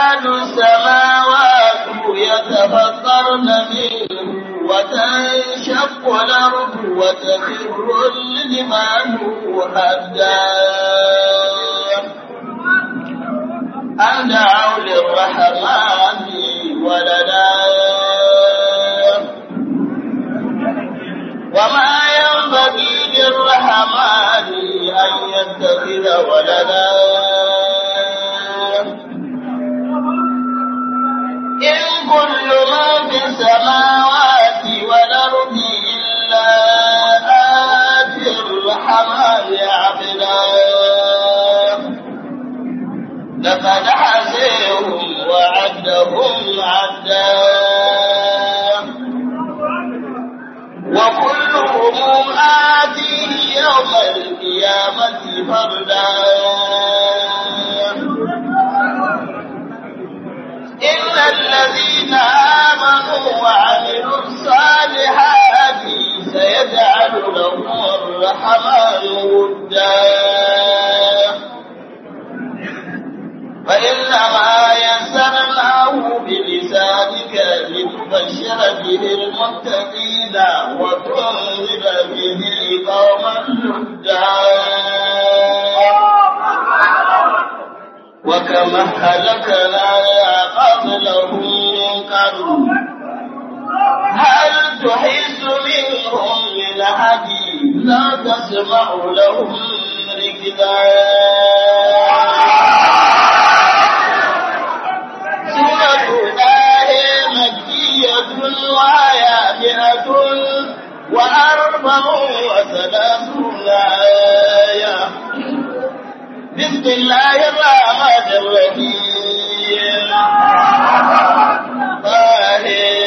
تكاد السماوات يتفطرن منه وتنشق الأرض وتخر الجبال هدا أن دعوا للرحمن ولدا وما ينبغي للرحمن أن يتخذ ولدا إن كل من في السماوات والأرض إلا آتي الرحمن عبدا لقد حسيهم وعدهم عدا وكلهم آتيه يوم القيامة فردا إن الذين آمنوا وعملوا الصالحات سيجعل لهم الرحمن ودا فإنما يسرناه بلسانك لتبشر به المتقين وتنذر به قوما لدا وكما هلكنا قبلهم من قبل هل تحس منهم من حديث لا تسمع لهم ركدا سورة الله مكية وآية مئة وأربع وثلاثون آية بسم الله الرحمن الرحيم طه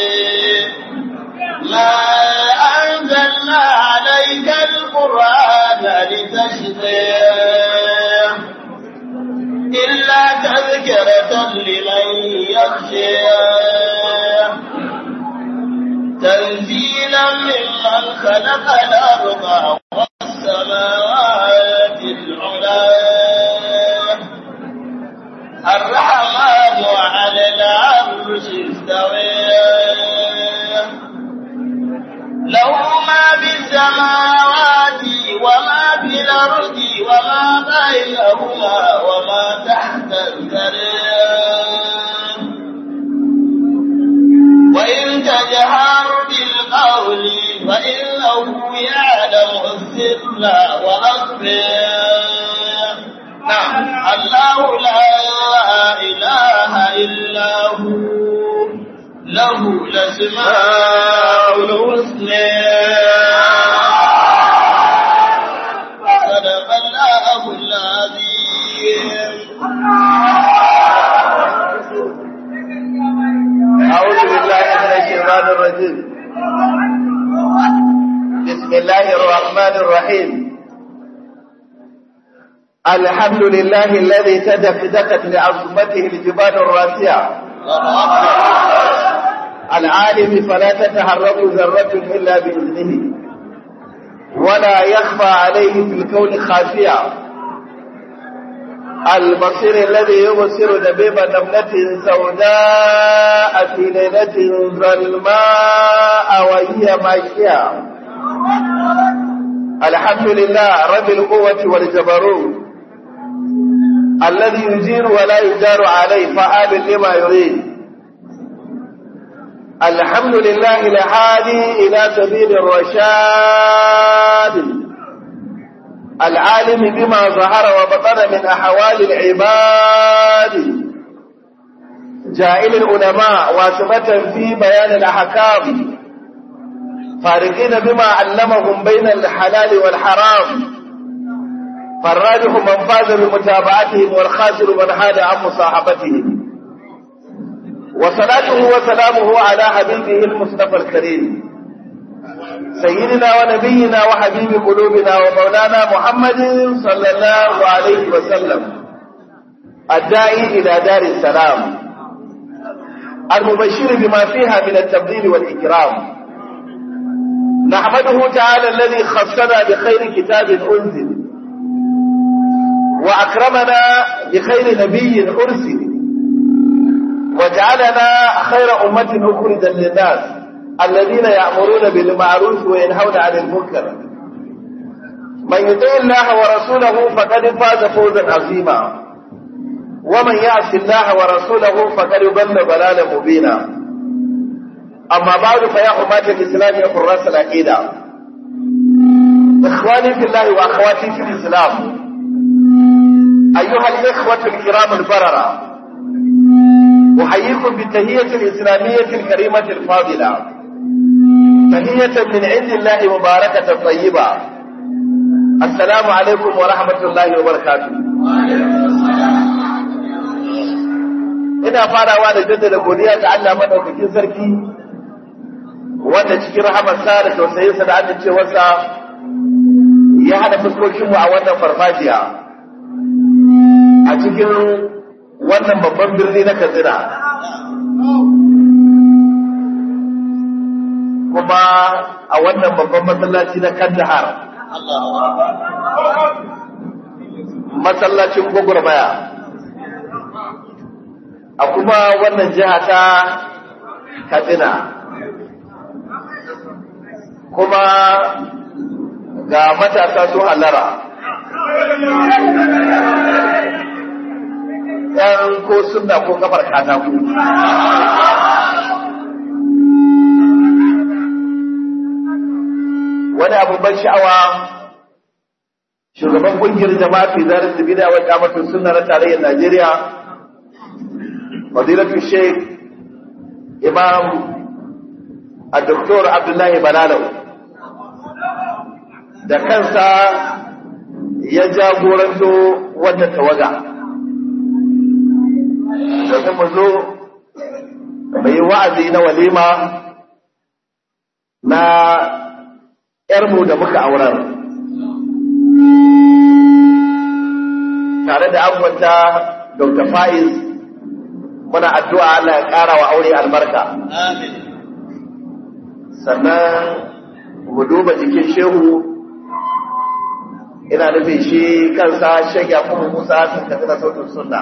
ما أنزلنا عليك القرآن لتشقي إلا تذكرة لمن يخشى تنزيلا ممن خلق الأرض والسماوات العلى الرحمن على العرش استوى له ما في السماوات وما في الأرض وما بينهما وما تحت الثرى وإن تجهر بالقول فإنه يعلم السر وأخفى نعم الله لا إله إلا هو له الأسماء الحسنى صدق الله العظيم أعوذ بالله من الشيطان الرجيم بسم الله الرحمن الرحيم الحمد لله الذي تدك دكت لعظمته الجبال الراسعة العالم فلا تتحرك ذرة إلا بإذنه ولا يخفى عليه في الكون خافية البصير الذي يبصر دبيب نملة سوداء في ليلة ظلماء وهي ماشية الحمد لله رب القوة والجبروت الذي يجير ولا يجار عليه فعال لما يريد الحمد لله الهادي إلى سبيل الرشاد العالم بما ظهر وبطن من أحوال العباد جائل العلماء واسمة في بيان الأحكام فارقين بما علمهم بين الحلال والحرام فالراجح من فاز بمتابعتهم والخاسر من حاد عن مصاحبتهم وصلاته وسلامه على حبيبه المصطفى الكريم سيدنا ونبينا وحبيب قلوبنا ومولانا محمد صلى الله عليه وسلم الداعي إلى دار السلام المبشر بما فيها من التبديل والإكرام نحمده تعالى الذي خصنا بخير كتاب أنزل وأكرمنا بخير نبي أرسل وجعلنا خير أمة أخرجا للناس الذين يأمرون بالمعروف وينهون عن المنكر من يطيع الله ورسوله فقد فاز فوزا عظيما ومن يعص الله ورسوله فقد ضل ضلالا مبينا أما بعد فيا حماة الإسلام يا حراس العقيدة إخواني في الله وأخواتي في الإسلام أيها الإخوة الكرام البررة أحييكم بالتهية الإسلامية الكريمة الفاضلة تهية من عند الله مباركة طيبة السلام عليكم ورحمة الله وبركاته ina farawa da jaddada godiya ga Allah madaukakin sarki wanda cikin rahamarsa da tausayinsa da amincewarsa ya hada fuskokinmu a wannan farfajiya a cikin wannan babban birni na Katsina kuma a wannan babban masallaci na Kandahar masallacin gwagwarmaya a kuma wannan jiha ta Katsina kuma ga matasa sun halara ‘yan ko suna ko kafar katako. Wani abin ban sha'awa shugaban kungiyar jama'a fi zarar da bida wata mafi suna na tarayyar Najeriya, Fadilatu Sheikh Imam a Doktor Abdullahi Balalau da kansa ya jagoranto wannan tawaga. domin mu zo mai wa'azi na walima na ‘yarmu da muka aurar. Tare da abuwanta Dr. Faiz muna addu'a Allah ya ƙara wa aure albarka. Sannan mu duba jikin shehu ina nufin shi kansa shagya kuma Musa sun tafi na sautin sunna.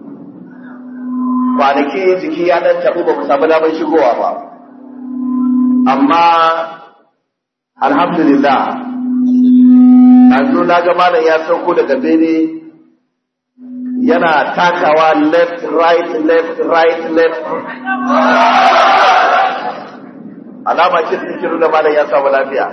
kwanaki jiki ya dan tabu ba mu samu damar shigowa ba amma alhamdulillah yanzu na ga malam ya sauko daga bene yana takawa left right left right left alama ce da take nuna malam ya samu lafiya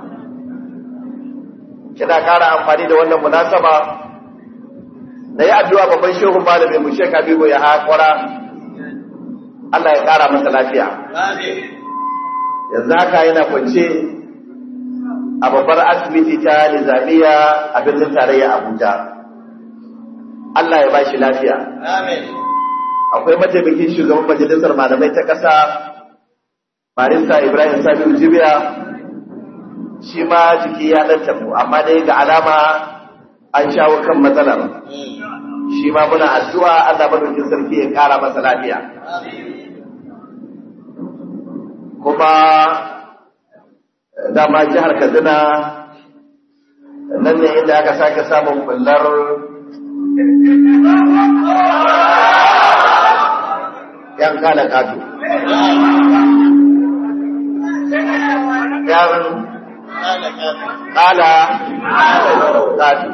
kina ƙara amfani da wannan munasaba da yi addu'a babban shehun malamin mu sheka bigo ya haƙura Allah ya ƙara masa lafiya. Yanzu haka yana kwance a babbar asibiti ta Nizamiya a birnin tarayya Abuja. Allah ya ba shi lafiya. Akwai mataimakin shugaban majalisar malamai ta ƙasa Marisa Ibrahim Sabiu Jibiya shi ma jiki ya ɗan tafi amma dai ga alama an shawo kan matsalar. shi ma muna addu'a Allah madaukin sarki ya kara masa lafiya. Kuma dama jihar Kaduna nan ne inda aka sake samun bullar ‘yan kala kato. ‘Yan kala kato.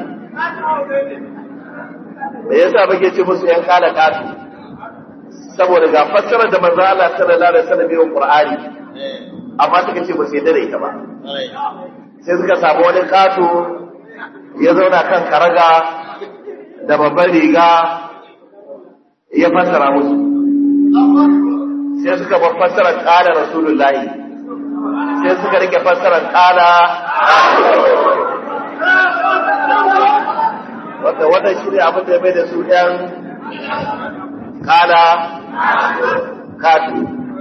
da yasa muke ce musu yan kala katu saboda ga fassarar da manzo Allah sallallahu alaihi wasallam yayin Qur'ani amma suka ce ba su yarda da ita ba sai suka samu wani katu ya zauna kan karaga da babban riga ya fassara musu sai suka bar fassarar kala rasulullahi sai suka rike fassarar kala wanda wannan shi ne abin da ya mai da su ‘yan kala katu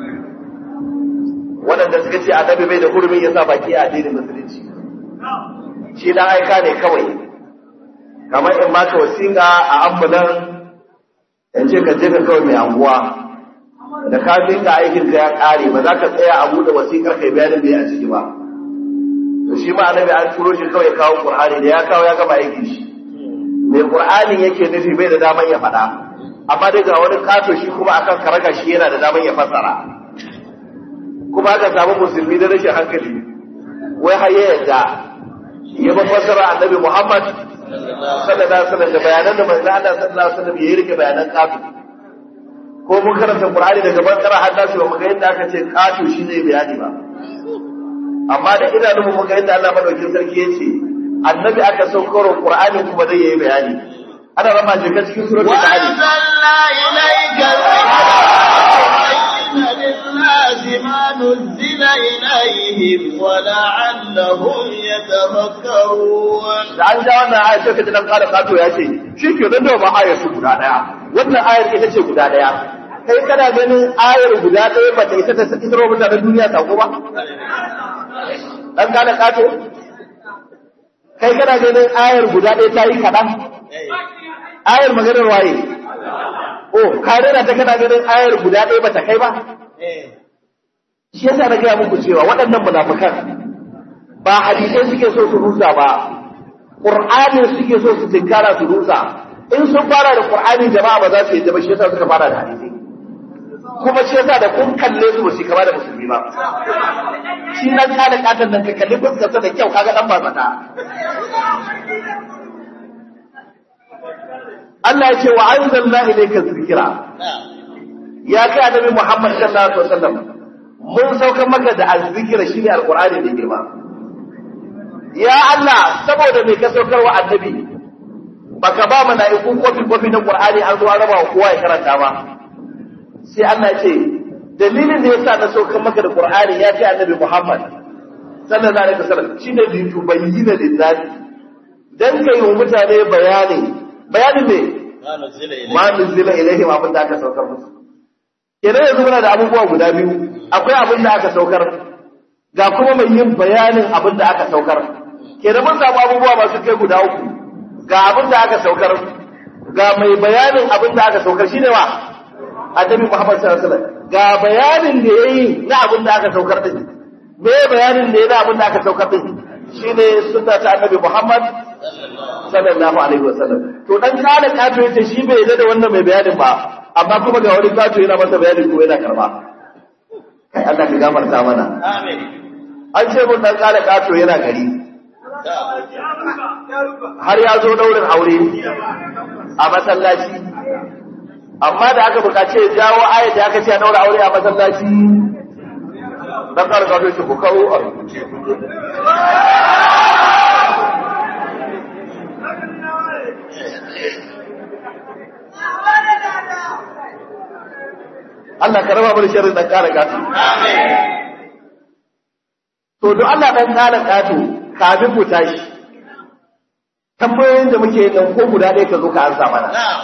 waɗanda suka ce annabi bai da hurumi ya sa baki a addinin musulunci shi dan aika ne kawai kamar in baka wasiƙa a ambulan in ce ka je ka kawai mai anguwa da ka ka aikin ka ya ƙare ba za ka tsaya a buɗe wasiƙar kai bayanin da ya a ciki ba to shi ma annabi an turo shi kawai kawo qur'ani da ya kawo ya gama aikin shi mai qur'ani yake nufi bai da daman ya faɗa amma dai ga wani kato shi kuma akan karaga shi yana da daman ya fassara kuma aka samu musulmi da rashin hankali wai har ya yadda ya ba fassara annabi Muhammad sallallahu alaihi wasallam da bayanan da manzo Allah sallallahu alaihi wasallam ya rike bayanan kato ko mun karanta Qur'ani daga bakara har nasu ba mu ga yadda aka ce kato shi zai bayani ba amma da idanun mu muka yadda Allah madaukakin sarki ya ce annabi aka saukar Qur'ani kuma zai yi bayani ana rama jika cikin suratul Nahl وأنزلنا إليك الذكر للناس ما نزل إليهم ولعلهم يتفكرون da an ja wannan ayar sai ka ji dan ƙara kato ya ce shi ke nan da ba ayar su guda daya wannan ayar ita ce guda daya kai kana ganin ayar guda daya ba ta isa ta isro mutanen duniya sako ba dan ƙara kato kai kana ganin ayar guda daya ta yi kaɗan ayar maganar waye oh ka rera ta kana ganin ayar guda daya ba ta kai ba shi yasa na gaya muku cewa waɗannan munafukan ba hadisai suke so su rusa ba Qur'ani suke so su tinkara su rusa in sun fara da Qur'ani jama'a ba za su yi ba shi yasa suka fara da hadisi kuma shi yasa da kun kalle su ba su kama da musulmi ba shi nan ka da katan nan ka kalli fuskarsa da kyau kaga dan ba tsaka Allah ya ce wa anzalna ilayka dhikra ya kai annabi Muhammad sallallahu alaihi wasallam mun saukar maka da azzikira shine alqur'ani da girma ya Allah saboda me ka saukar wa annabi baka ba mala'iku kofi kofi na Qur'ani an zo an raba wa kowa ya karanta ba sai Allah ya ce dalilin da yasa na saukar maka da Qur'ani ya ce annabi Muhammad sallallahu alaihi wasallam shine bi tubayyina lillahi dan kai wa mutane bayani bayanin me ما نزل إليهم ma nuzila ilaihim abin da aka saukar musu kenan yanzu muna da abubuwa guda biyu akwai abin da aka saukar ga kuma mai yin bayanin abin da aka saukar kenan mun samu abubuwa masu kai guda uku ga abin da aka saukar ga mai bayanin abin da aka saukar shine wa annabi Muhammad sallallahu alaihi wasallam ga bayanin da yayi na abin da aka saukar din me bayanin da yayi na abin da aka saukar din shine sunna ta annabi Muhammad sallallahu alaihi wasallam to dan kana kato yace shi bai yarda da wannan mai bayanin ba amma kuma ga wani kato yana masa bayanin ko yana karba kai Allah ka gafarta mana آمين an ce mun dan kana kato yana gari har ya zo daurin aure a masallaci amma da aka bukace ya jawo ayat da aka ce a daura aure a masallaci dan kana kato yace ku kawo a rubuce Allah ka raba mu da sharrin dan kana kato آمين To, don Allah ɗan ƙara ƙato, kafin mu tashi, tambayoyin da muke yi nan ko guda ɗaya ka zo ka ansa mana. نعم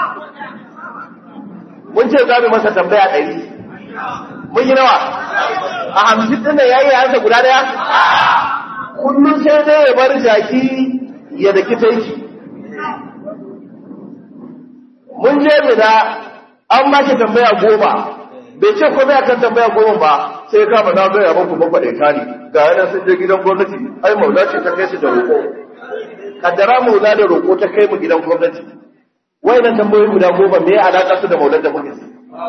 Mun ce za mu masa tambaya ɗari. Mun yi nawa? A hamsin ɗin nan ya yi ansa guda ɗaya? Kullum sai dai ya bar jaki ya daki taiki. Mun je mina an ba shi tambaya goma. Bai ce komai akan tambaya goma ba, sai ka ba na gaya muku mafaɗaita ne. Ga yana sun je gidan gwamnati, ai maula ce ta kai su da roƙo. Kaddara maula da roƙo ta kai mu gidan gwamnati. Wayannan tambayoyi guda goma me ya alaƙa su da maulan da muke?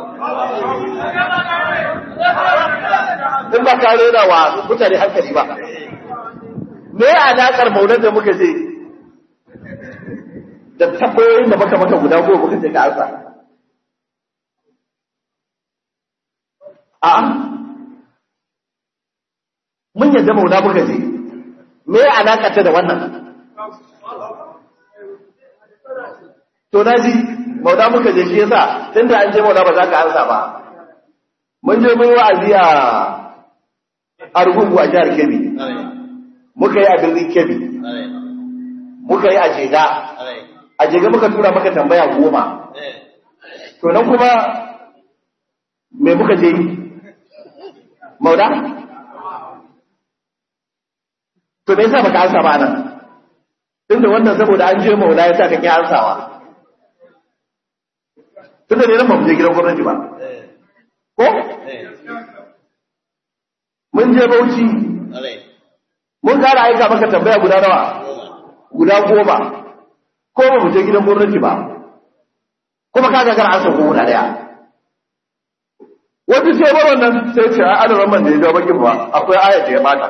In ba ka rera wa mutane hankali ba. Me ya alaƙar maulan da muka je? Da tambayoyin da maka maka guda goma muka je ka ansa. A'a. Mun yadda maula muka je. Me ya alaƙa ta da wannan? To na ji, maula muka je shi yasa, tun da an je maula ba za ka ansa ba. Mun je mun yi wa'azi a Argungu a jihar Kebbi, آمين muka yi a birnin Kebbi, آمين muka yi a Jega, آمين a Jega muka tura maka tambaya goma. إيه. To nan kuma me muka je yi? Maula? To me yasa baka ansa ba nan? Tunda wannan saboda an je maula yasa kake ansawa. Tunda ne nan ba mu je gidan gwamnati ba. إيه. Ko? إيه. Mun je Bauchi, آمين mun kara aika maka tambaya guda nawa? goma. Guda goma. Ko ba mu je gidan gwamnati ba. kuma ka ga an sauko guda daya wani sai bar wannan sai ce a adadin man da ya jawo bakin ba akwai ayat da ya bata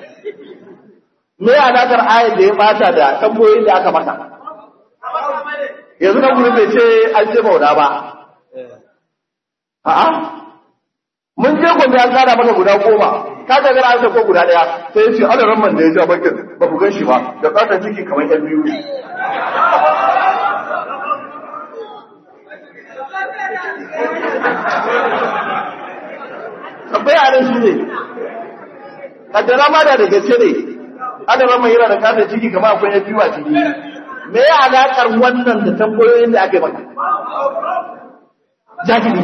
me alaƙar ayat da ya bata da tambayoyin da aka masa yanzu na gurin bai ce an ce mauna ba a'a mun je gobe an tsara maka guda goma ka ga gara an sauko guda daya sai ya ce adadin man da ya jawo bakin ba ku gan shi ba da fatan ciki kamar yan biyu tambaya nan shi ne kaddara ma da da gaske ne adama mai yana da kasa ciki kamar akwai ya biyu a ciki me ya alakar wannan da tambayoyin da aka yi maka jahili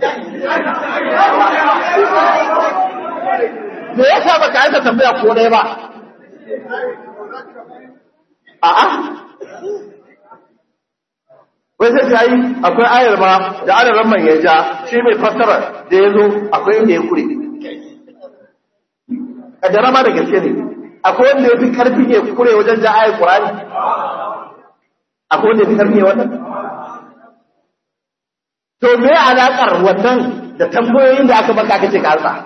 me ya sa baka aika tambaya ko ɗaya ba a'a wai sai ta yi akwai ayar ma da adadin man ya ja shi mai fassara da ya zo akwai inda ya kure a jarama da gaske ne akwai wanda ya fi karfi ya kure wajen ja ayar kurani akwai wanda ya fi karfi wannan to me alaƙar wannan da tambayoyin da aka baka kace ka ansa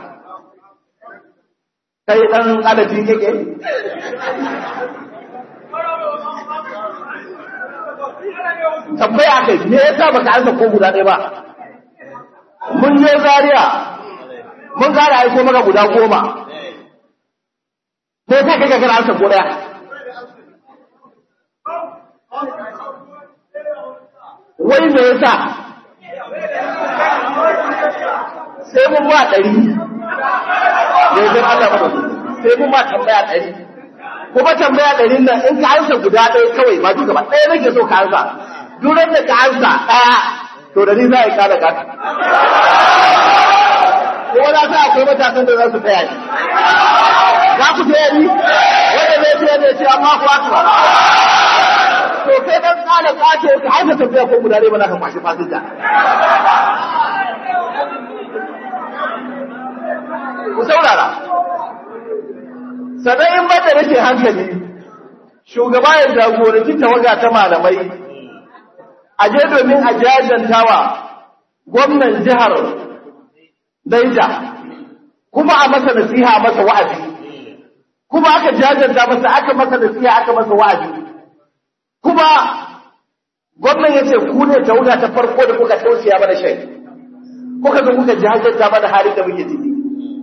kai dan adadi kake tambaya kai me yasa baka ansa ko guda ɗaya ba mun je Zaria mun gara aiko maka guda goma me yasa kai ka gara ansa ko ɗaya wai me yasa sai mun ba ɗari ne zai Allah ba sai mun ba tambaya ɗari kuma tambaya ɗari nan in ka ansa guda ɗaya kawai ba duka ba ɗaya nake so ka ansa duran da ka ansa ɗaya to da ni za a yi kada ka ko na sa akwai matasan da za su taya ni za ku taya ni wanda zai taya ne ce amma ku haka to kai dan kada ka ce ka aika tafiya ko guda ɗaya ba za ka kwashi fasinja ku saurara sannan in ba da rashin hankali shugaba ya jagoranci tawaga ta malamai a je domin a jajantawa gwamnan jihar Daija kuma a masa nasiha a masa wa'azi kuma aka jajanta masa aka masa nasiha aka masa wa'azi kuma gwamnan ya ce ku ne tawaga ta farko da kuka tausaya mana shai kuka zo kuka jajanta mana halin da muke ciki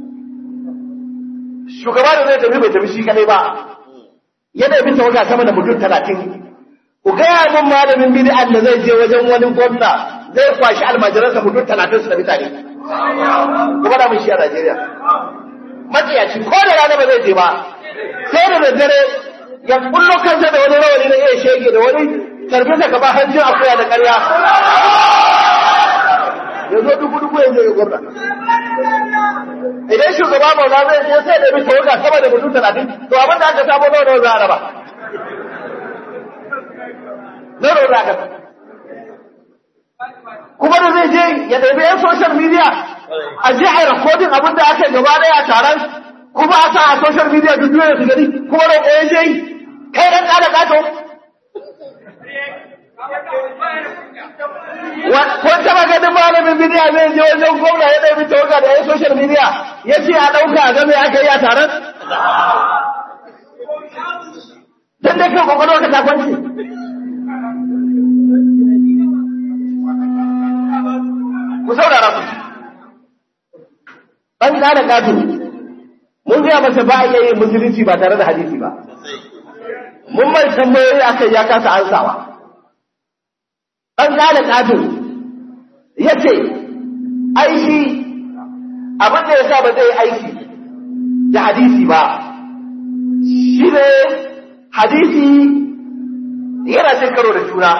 shugaba da zai tafi bai tafi shi kadai ba yana bi tawaga sama da mutum talatin ku gaya min malamin bid'an da zai je wajen wani gwamna zai kwashi almajiransa mutum talatin su da mutane kuma da mun shi a Najeriya matsiyaci ko da rana ba zai je ba sai da daddare ya kullo kansa da wani rawani na iya shege da wani tarbisa gaba hanjin akuya da ƙarya ya zo dubu dubu ya je ya gwamna idan shugaba mauna zai je sai da bi tawaga sama da mutum talatin to abin da aka samu nawa nawa za a raba nawa nawa za a kuma da zai je ya ɗabi yan social media a je a yi rikodin abin da aka yi gaba ɗaya a taron kuma a sa a social media duk duniya su gani kuma da ƙoyon je kai ɗan ƙada ƙato ko taba ganin malamin bidiya zai je wajen gwamna ya ɗabi tawaga da ya social media ya ce a ɗauka a game aka yi a taron? Don da kan kwakwalwa ka takwanci. Ku saurara ku. Ɗan ƙada ƙato, mun gaya masa ba a iya yin musulunci ba tare da hadisi ba. Mun mai tambayoyi aka ya kasa ansawa. Ɗan ƙada ƙato, ya ce, aiki abin da ya sa ba zai aiki da hadisi ba, shi ne hadisi yana cin karo da juna.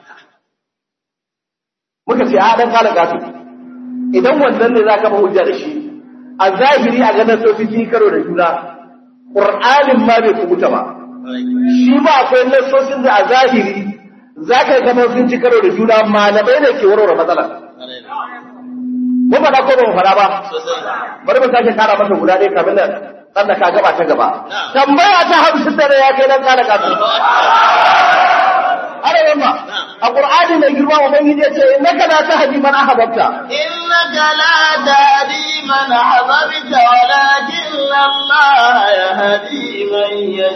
Muka ce, a ɗan kala gato, idan wannan ne za ka ba hujja da shi, a zahiri a ganin sofi sun karo da juna, ƙur'anin ma bai kubuta ba. Shi ba akwai nassosin da a zahiri za ka gama sun ci karo da juna malamai ne ke warware matsalar. Mun faɗa ko ba mu faɗa ba? Bari mu sake kara masa guda ɗaya kamin nan ɗan da ka gaba ta gaba. Tambaya ta hamsin da ya kai nan kara kasu. Ana yamma, a Qur'ani mai girma ubangiji ya ce innaka la tahdi man ahbabta إنك لا تهدي من أحببت ولكن الله يهدي من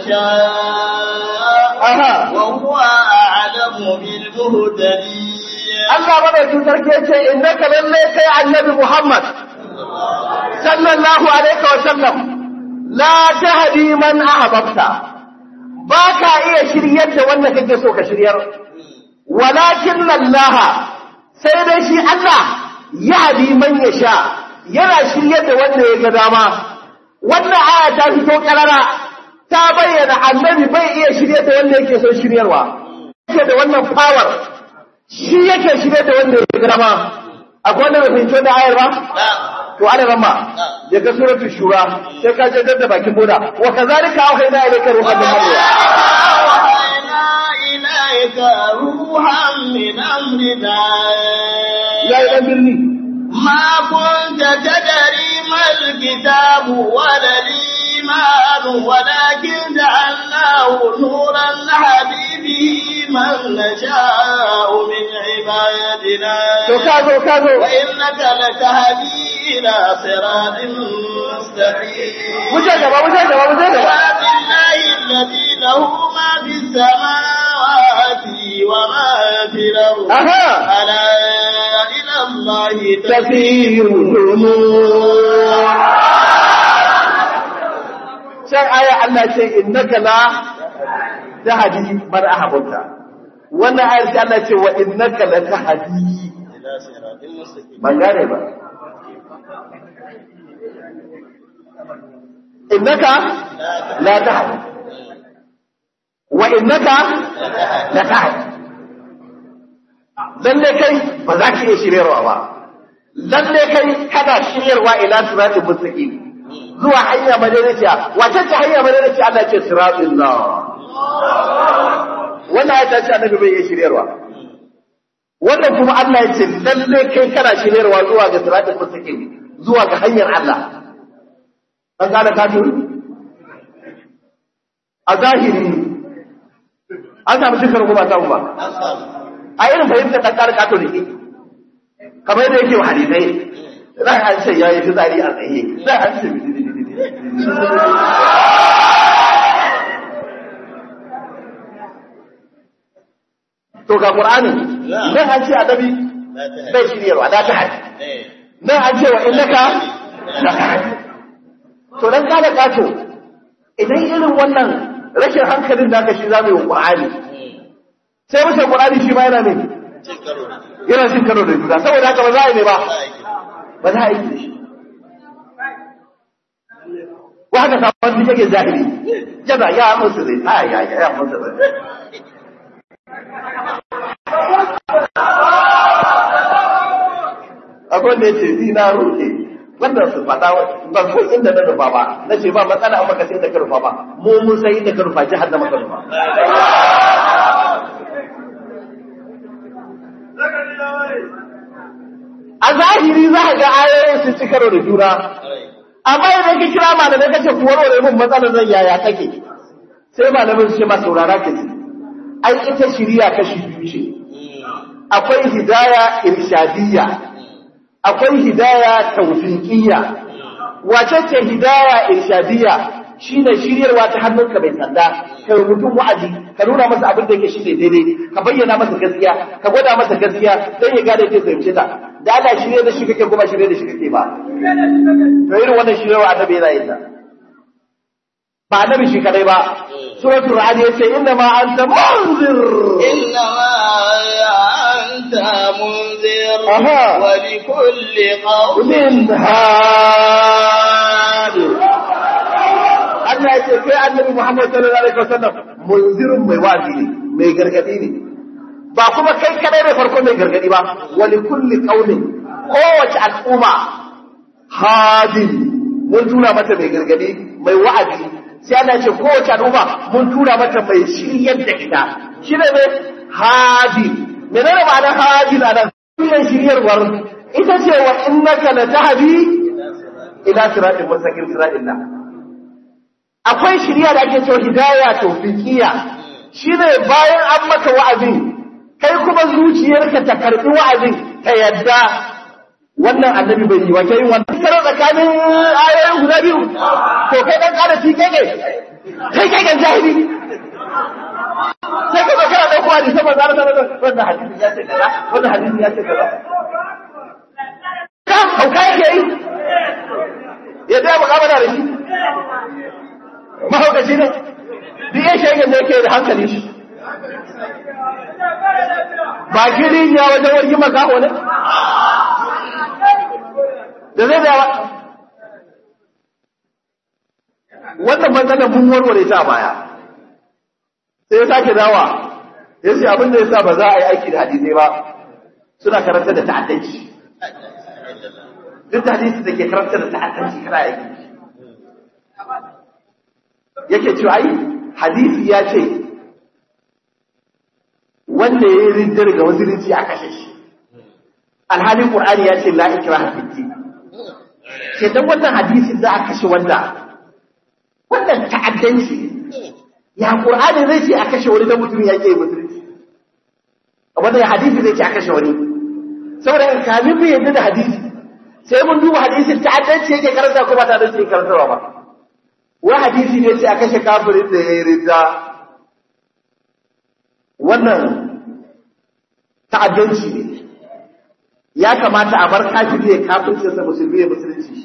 يشاء aha وهو أعلم بالمهتدين Allah madaukin sarki ya ce innaka lalle kai annabi Muhammad sallallahu alaihi wa sallam la tahdi man ahbabta ba ka iya shiryar da wanda kake so ka shiryar walakin Allah sai dai shi Allah yahdi man yasha yana shiryar da wanda ya ga dama wannan aya ta fito karara ta bayyana annabi bai iya shiryar da wanda yake so shiryarwa yake da wannan power shi yake shirye da wanda ya gama akwai wanda bai fahimci da ayar ba to ana rama ya ga suratul shura sai ka je da bakin boda wa kazalika auhayna ilayka ruhan min amrina وأوحينا إليك روحا من أمرنا ya yi dan birni ما كنت تدري ما الكتاب ولا الإيمان ولكن جعلناه نورا نهدي به من نشاء من عبادنا to ka zo ka zo وإنك لتهدي إلى صراط مستقيم wuce gaba wuce gaba wuce gaba صراط الله الذي له ما في السماوات وما في الأرض aha ألا إلى الله tafirul umur sai aya Allah ce innaka la tahdi man ahbabta wannan ayar sai Allah ce wa innaka la tahdi إلى صراط مستقيم ban gane ba innaka la tahdi wa innaka la tahdi lalle kai ba za ka iya shiryarwa ba lalle kai kana shiryarwa ila siratul mustaqim zuwa hanya madaidaiciya wace ce hanya madaidaiciya Allah ce siratul la wannan ya tace annabi bai iya shiryarwa wannan kuma Allah ya ce lalle kai kana shiryarwa zuwa ga siratul mustaqim zuwa ga hanyar Allah an gane ka turu a zahiri an samu shekaru kuma samu ba a irin fahimtar ɗan ƙara kato da ke kamar yadda yake wa hadisai za a ce ya yi fitsari a tsaye za a ce to ga ƙur'ani nan an ce annabi bai shiryarwa da ta haɗi nan an ce wa innaka la tahdi to dan kada kato idan irin wannan rashin hankalin da aka shi zamu yi wa Qur'ani sai mutum Qur'ani shi ma yana ne yana cin karo da juna saboda haka ba za a yi ne ba ba za a yi da shi wa haka sabon duk yake jahili yana ya musu zai a ya ya ya musu zai akwai da ya ce ni na roke wannan su faɗa ban san inda na rufa ba na ce ba matsala an baka sai inda ka rufa ba mu mun san inda ka rufa jihar da maka rufa a zahiri za ka ga ayoyin sun ci karo da juna amma idan ka kira malamai ka ce ku warware mun matsalar zan yaya kake sai malamin su ce ma saurara ka ji ai ita shiriya kashi biyu ce akwai hidaya irshadiyya akwai hidaya tawfiqiyya wace ce hidaya irshadiyya shine shiryarwa ta hannunka mai sanda ka mutum wa'azi ka nuna masa abin da yake shine daidai ka bayyana masa gaskiya ka gwada masa gaskiya dan ya gane ke fahimce ta da Allah shirye da shi kake kuma shirye da shi kake ba to irin wannan shiryarwa annabi yana yin ta ba annabi shi kadai ba suratul ra'd yace inna ma anta munzir إنما أنت منذر أها. ولكل قوم min had Allah ya ce kai annabi Muhammad sallallahu alaihi wasallam munzirun mai wazi ne mai gargadi ne ba kuma kai kadai ne farko mai gargadi ba wali kulli qaumin kowace al'umma hadin mun tura mata mai gargadi mai wa'azi sai Allah ya ce kowace al'umma mun tura mata mai shiryar da ita shi ne mai hadin menene ma'anar hadin a nan wannan shiryarwar ita ce wa innaka la tahdi ila siratin mustaqim siratin Allah akwai shiriya da ake cewa hidaya tawfiqiyya shine bayan an maka wa'azi kai kuma zuciyarka ta karbi wa'azin ta yadda wannan annabi bai yi wace yin wannan karo tsakanin ayoyin guda biyu to kai dan kada ci kai kai kai kai kan jahili sai ka kana da kuwa da sama zara zara wannan hadisi ya ce kaza wannan hadisi ya ce kaza ka hauka yake yi ya da mukamala da shi mahaukaci ne duk ya shege ne yake da hankali shi ba gini ya wajen wargi makaho ne da zai da wannan matsalar mun warware ta baya sai ya sake dawa ya ce abin da ya sa ba za a yi aiki da hadisai ba suna karanta da ta'addanci duk da hadisi da ke karanta da ta'addanci kana aiki yake cewa ai hadisi ya ce wanda ya yi rinjar ga musulunci a kashe shi alhalin qur'ani ya ce la ikraha fi din ke dan wannan hadisin za a kashe wanda wannan ta'addanci ya qur'ani zai ce a kashe wani da mutum ya ke musulunci wannan hadisi zai ce a kashe wani saboda kamin mu yadda da hadisi sai mun duba hadisin ta'addanci yake karanta ko ba ta'addanci yake karantarwa ba wai hadisi ne ce a kashe kafirin da ya yi ridda wannan ta'addanci ne ya kamata a bar kafiri ya kafirce sa musulmi ya musulunci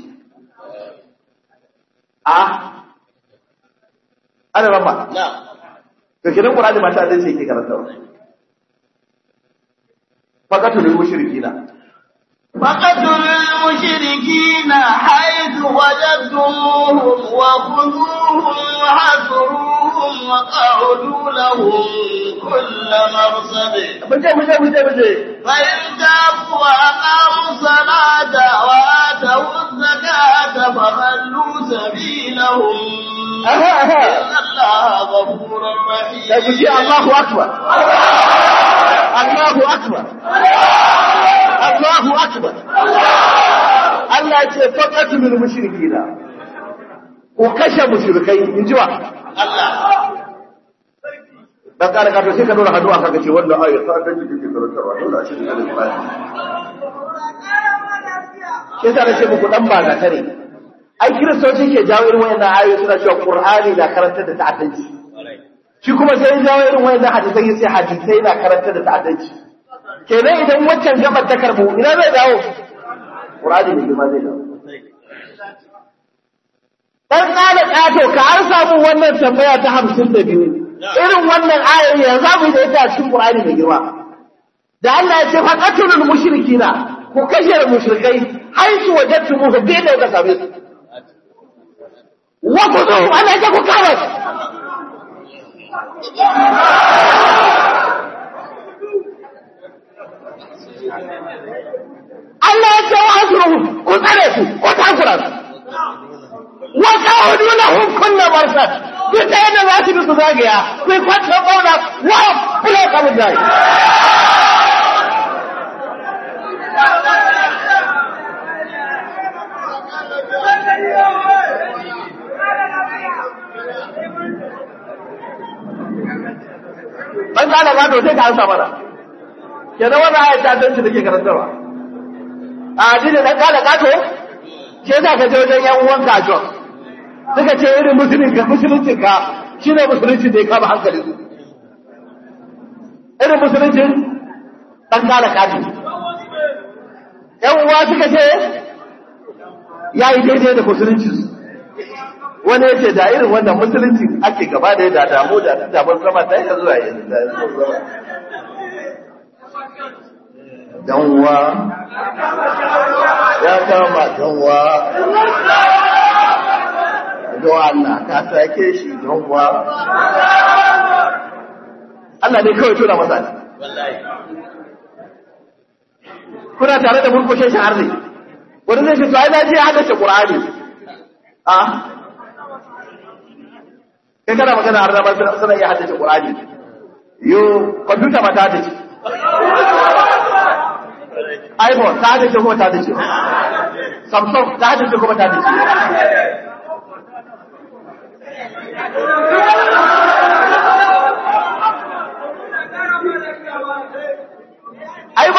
a ana rama to kidan qur'ani ma ta'addanci yake karantawa faqatul mushrikina فقتلوا المشركين حيث وجدتموهم وخذوهم وحصروهم وقعدوا لهم كل مرصد muje muje muje muje فإن تابوا وأقاموا الصلاة وآتوا الزكاة فخلوا سبيلهم aha aha إن الله غفور رحيم da kuji Allahu akbar Allahu akbar Allahu akbar Allah ya ce faqatul mushrikina ko kashe mushrikai in ji wa dan kare ka to sai ka dora hannu aka ga ce wannan ayar ta dan jikin ke karantarwa dole a shi da alƙur'ani sai ta ce muku dan ba ga tare ai kiristoci ke jawo irin wayannan ayoyi suna cewa qur'ani na karantar da ta'addanci shi kuma sai ya jawo irin wayannan hadisai sai hadisai na karantar da ta'addanci kenan idan waccan gabar ta karbu ina zai dawo qur'ani ne kuma zai dawo dan kala kato ka an samu wannan tambaya ta 52 irin wannan ayoyi ya za mu yi da ita a cikin qur'ani mai girma da Allah ya ce fa qatlul mushrikina ku kashe mushrikai haisu wajadtumuhu bi da ka same su wa kudu ana ce ku kama su Allah ya ce wa asruhu ku tsare su ku takura su wa qawdu lahum kullu marsad duk da yadda za su bi su zagaya ku yi kwanta bauna wa kula kamun jari ban kana ba to sai ka ansa mana kenan wannan ayat ta dan shi take karantarwa a addini dan kala kato ke za ka je wajen yan uwan ka jo suka ce irin musulun ka musulunci ka shine musulunci da ya kama hankali su irin musuluncin dan kala kato yan uwa suka ce ya yi daidai da musulunci su wani ya ce da irin wannan musulunci ake gaba da ya da damu da ta damar sama ta yi zuwa yanzu da yanzu danwa ya kama danwa don Allah ka sake shi danwa Allah ne kawai tura masa ne kuna tare da murkushe shi har ne wani zai ce to ai na je hada shi Qur'ani a kai kana magana har da ba suna iya haddace Qur'ani yo computer ma ta haddace iPhone ta haddace ko ta haddace Samsung ta haddace ko ta haddace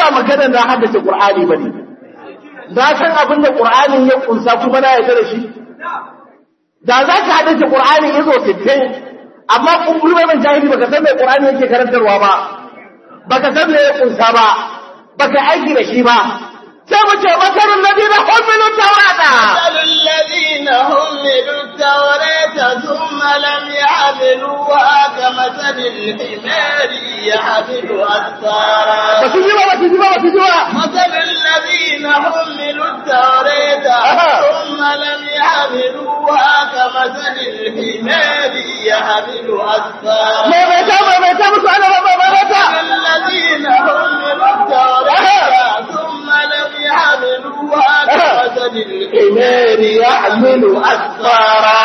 magana na haddace Qur'ani bane na san abin da Qur'anin ya kunsa kuma na yarda da shi da za ka haddace Qur'ani izo 60 amma kumburi mai jahili baka san me Qur'ani yake karantarwa ba baka san me ya kunsa ba baka aiki da shi ba sai mu ce masalul ladina humilu tawrata الذين حملوا التوراة ثم لم يحملوها كمثل الحمار يحمل أسفارا ba su ji ba ba su ji ba ba su ji ba مثل الذين حملوا التوراة ثم لم يحملوها كمثل الحمار يحمل أسفارا mai mai ta mai mai ta musu ana ba mai mai ta الذين حملوا التوراة ثم لم يحملوها كمثل الحمار الحمار يحمل أسفارا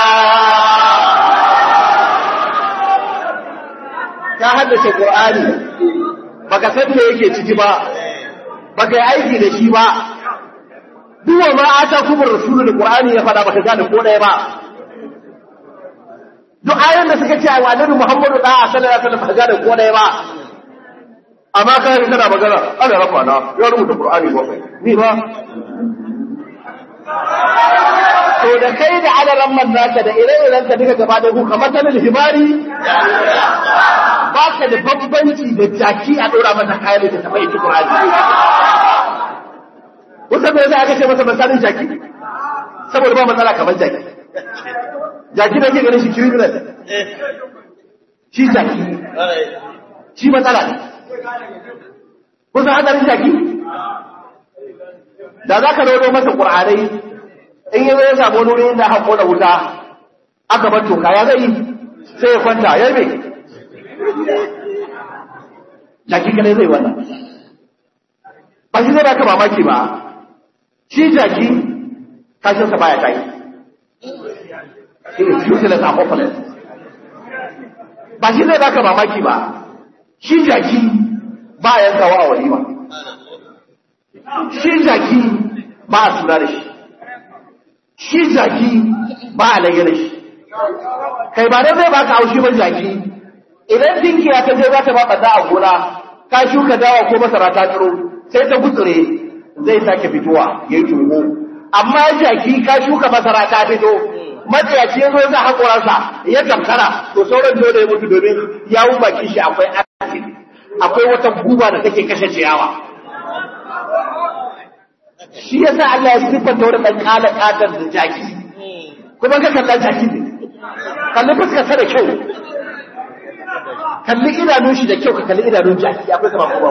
ka haddace Qur'ani baka san me yake ciki ba baka yi aiki da shi ba duk wa ma ata kuma rasulul Qur'ani ya faɗa baka gane ko ɗaya ba duk ayoyin da suka ce wa Annabi Muhammadu da sallallahu alaihi wasallam baka gane ko ɗaya ba amma kai kana magana ana rafa na ya rubuta Qur'ani ba ni ba to da kai da adaran man naka da ire-iren ka duka gaba da ku kamar sanin himari ba ka da bambanci da jaki a ɗora masa kayan da taɓa yi Qur'ani wata bai za a kashe masa misalin jaki saboda ba matsala kamar jaki jaki da ke ganin shi criminal shi jaki shi matsala ne kusa hadarin jaki da za ka rodo masa ƙur'anai in yi zai samu wani inda haƙo da wuta aka bar toka ya zai sai ya kwanta ya yi mai jaki kadai zai wannan ba shi zai baka mamaki ba shi jaki kashinsa baya tayi shi ne useless and hopeless ba shi zai baka mamaki ba shi jaki ba a yankawa a walima shi jaki ba a suna da shi shi jaki ba a lage da shi kai ba dai zai baka haushi ba jaki idan dinkiya ta je za ta ba ɓata a gona ka shuka dawa ko masara ta tsiro sai ta gutsure zai sake fitowa ya yi tuho amma jaki ka shuka masara ta fito matsayaci ya zo za haƙoransa ya tamkara to sauran dole ya mutu domin yawun baki shi akwai acid akwai wata guba da take kashe ciyawa shi yasa Allah ya siffanta wani ɗan ƙala ƙatar da jaki kuma ka kalla jaki ne kalli fuskarsa da kyau kalli idanun shi da kyau ka kalli idanun jaki akwai kama kuma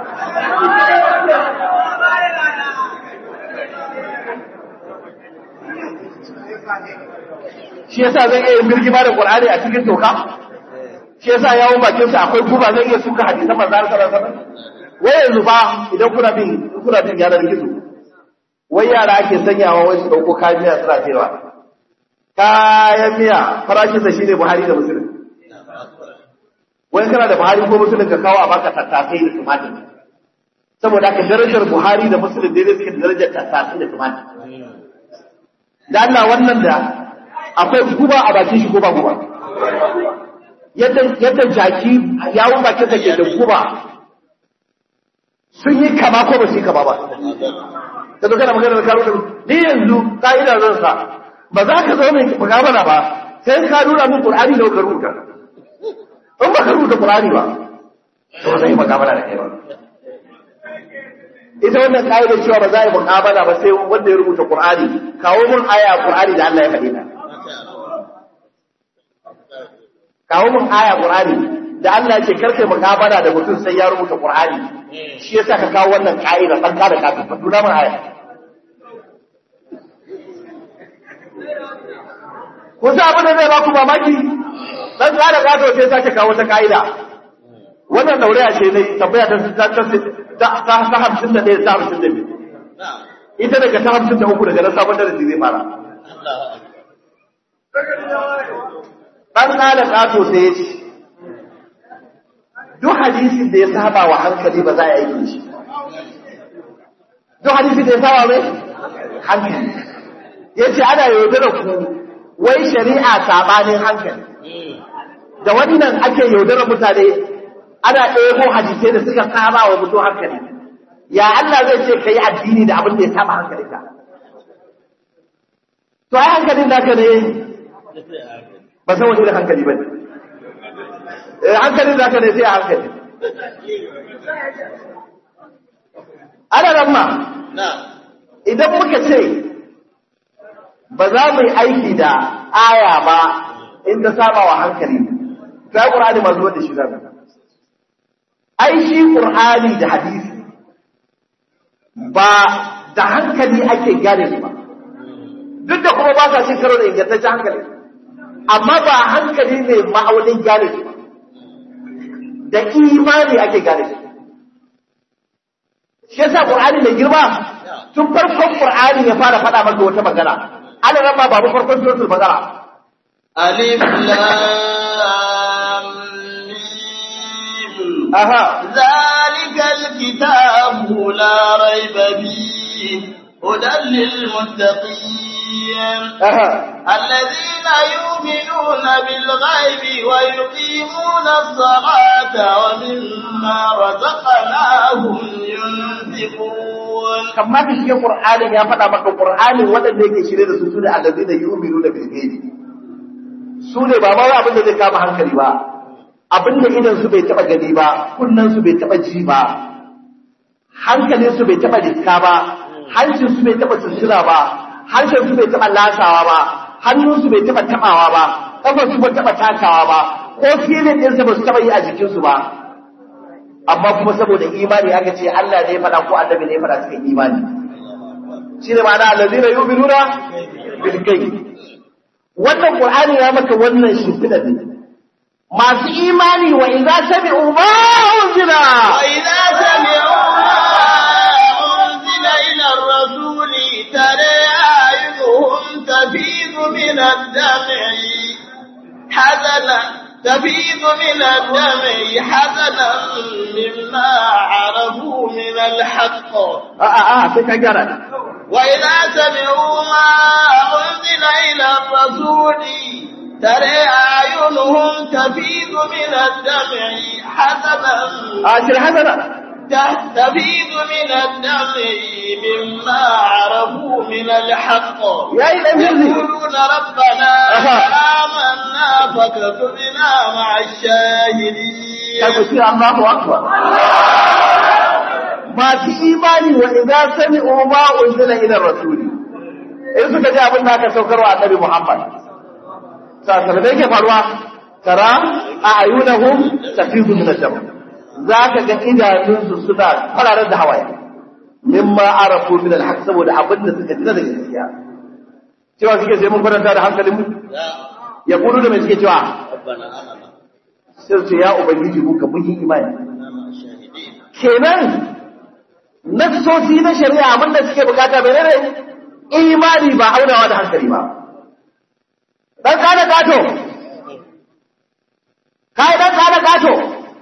shi yasa zan iya yin birgima da Qur'ani a cikin toka shi yasa yawon bakin sa akwai guba zan iya suka hadisan manzo Allah sallallahu alaihi wasallam wai yanzu ba idan kuna bin kuna bin yanar gizo wai yara ake sanyawa wai su dauko kayan miya suna cewa kayan miya farashin sa shine Buhari da Muslim wai kana da Buhari ko Muslim ka kawo a baka tattasai da tumatir saboda ka darajar Buhari da Muslim daidai suke da darajar tattasai da tumatir da Allah wannan da akwai guba a bakin shi ko ba guba yadda yadda jaki yawun bakin sa ke da guba sun yi kama ko ba su yi kama ba ka zo kana magana da karo da ni yanzu ka'ida zan sa ba za ka zo mai mukamala ba sai ka nuna min qur'ani da ka rubuta in ba ka rubuta qur'ani ba to ba zai yi mukamala da kai ba ita wannan ka'idar cewa ba za a yi mukamala ba sai wanda ya rubuta qur'ani kawo mun aya qur'ani da Allah ya faɗi ta kawo mun aya qur'ani da Allah yake karkai mukabala da mutum sai ya rubuta qur'ani shi yasa ka kawo wannan ka'ida dan kada ka tafi duna mun aya ko sai abin da zai ba ku mamaki dan kada ka to sai sake kawo ta ka'ida wannan dauraya ce ne tambaya ta ta ta ta ta hamsin da ɗaya ta hamsin da biyu ita daga ta hamsin da uku daga nan sabon darasi zai fara ɗan ƙala ƙato sai ya ce duk hadisin da ya saba wa hankali ba za a yi shi duk hadisin da ya saba mai hankali ya ce ana yaudara ku wai shari'a sabanin hankali da wannan ake yaudara mutane ana ɗaya hadisai da suka saba wa mutum hankali ya Allah zai ce kai addini da abin da ya saba hankalinka to ai hankalin naka ne ba san wani da hankali ba ne eh hankalin naka ne sai a hankali ana nan ma idan muka ce ba za mu yi aiki da aya ba in ta saba wa hankali ta ƙur'ani masu wanda shi zama ai shi ƙur'ani da hadisi ba da hankali ake gane su ba duk da kuma ba sa cin karo da ingantaccen hankali amma ba hankali ne ma'aunin gane su ba da imani ake gane su shi yasa qur'ani mai girma tun farkon qur'ani ya fara faɗa maka wata magana ana nan ba babu farkon suratul baqara alif lam mim aha zalikal kitabu la rayba fihi hudan lil muttaqin aha الذين يؤمنون بالغيب ويقيمون الصلاة ومما رزقناهم ينفقون kamar da shi qur'ani ya faɗa maka qur'ani waɗanda yake shirye da su sune allazina yu'minuna bil ghaibi su ne ba ma abin da zai kama hankali ba abin da idan su bai taba gani ba kunnan su bai taba ji ba hankalin su bai taba riska ba hancin su bai taba tsira ba harshen su bai taba lasawa ba hannun su bai taba tabawa ba kafar su bai taba takawa ba ko filin din su ba su taba yi a jikin su ba amma kuma saboda imani aka ce Allah ne ya faɗa ko annabi ne ya faɗa cikin imani shine ma'ana allazina yu'minuna bil ghaib wannan qur'ani ya maka wannan shimfida ne masu imani wa idza sami'u ma unzila وإذا سمعوا ما أنزل إلى الرسول ترى أعينهم تفيض من الدمع حزنا تفيض من الدمع حزنا مما عرفوا من الحق a a a sai ka gyara وإذا سمعوا ما أنزل إلى الرسول ترى أعينهم تفيض من الدمع حزنا a shir hasana تستفيد من الدم مما عرفوا من الحق yayi dan yanzu يقولون ربنا أها. آمنا فاكتبنا مع الشاهدين kai ku ce Allahu akbar masu imani wa idza sami'u ma unzila ila rasul in suka ji abin da aka saukarwa annabi Muhammad sa da yake faruwa tara a ayunahum tafidu min ad-dam zaka ga idanunsu suna fararar da hawaye mimma arafu min al-haq saboda abin da suka ji daga gaskiya cewa suke sai mun kwatanta da hankalin mu ya kudu da mai suke cewa ربنا آمنا sai su ce ya ubangiji mu ka mun yi imani مع الشاهدين kenan nassosi na shari'a abin da suke bukata bai ne imani ba aunawa da hankali ba dan kana gato kai dan kana gato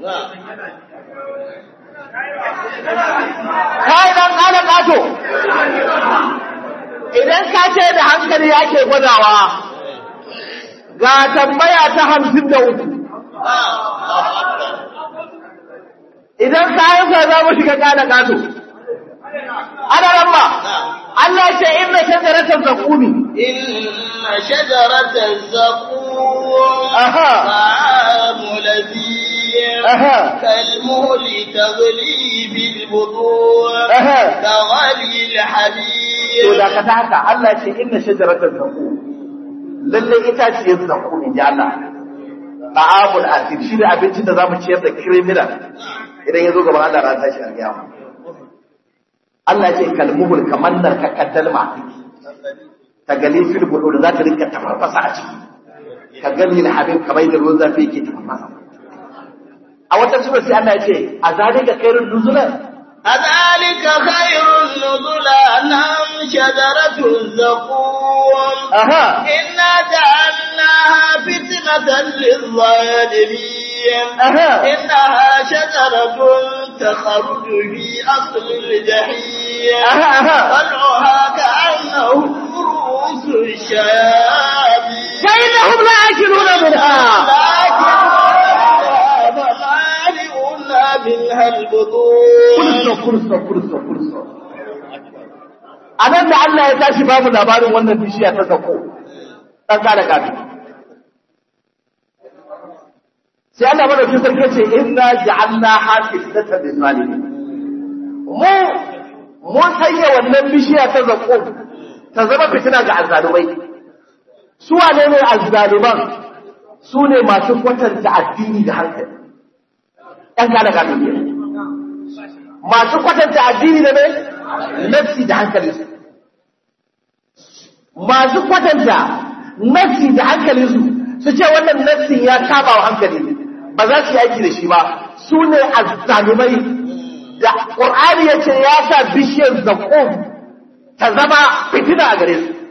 kai dan kana gato idan ka ce da hankali yake gwadawa ga tambaya ta hamsin da uku idan kayan sa za mu shiga kana gato ana ramma Allah ce inna shajaratal zaqumi إن شجرة الزقوم أها. طعام لذيذ Aha. كالمهل تغلي بالبطون Aha. كغلي to الحميم da ka ta haka Allah ce inna shajaratal zaqum lalle itaciyar zaqum in ji Allah ta'amul asir shi ne abincin da zamu ciyar da criminal idan ya zo gaban Allah ran tashi alƙiyama Allah ce kalmuhul kamar nan ka kaddalma ta gali fil budu da za ta rinka tafarfasa a ciki ka gani na habib kamar da ruwan zafi yake tafarfasa a wata sura sai Allah ya ce a zalika khairun nuzulan أذلك خير نزلا أم شجرة الزقوم aha إنا جعلناها فتنة للظالمين aha إنها شجرة تخرج في أصل الجحيم aha aha طلعها كأنه رؤوس الشياطين فإنهم لا يأكلون منها لكن فمالئون منها البطون kurso kurso kurso kurso a nan da Allah ya tashi babu labarin wannan bishiya ta sako ɗan kada kafin sai Allah madaukin sarki ce inna ja'alna hafizatan lil zalimin mu mun sanya wannan bishiya ta zakko ta zama fitina ga azzalumai su wane ne azzaluman su ne masu kwatanta addini da hankali ɗan kada kafin ne masu kwatanta addini da ne nafsi da hankali masu kwatanta nafsi da hankali su su ce wannan nafsin ya kama wa hankali ba za su yi aiki da shi ba su ne azzalumai da ƙur'ani ya ce ya sa bishiyar zaƙo ta zama fitina a gare su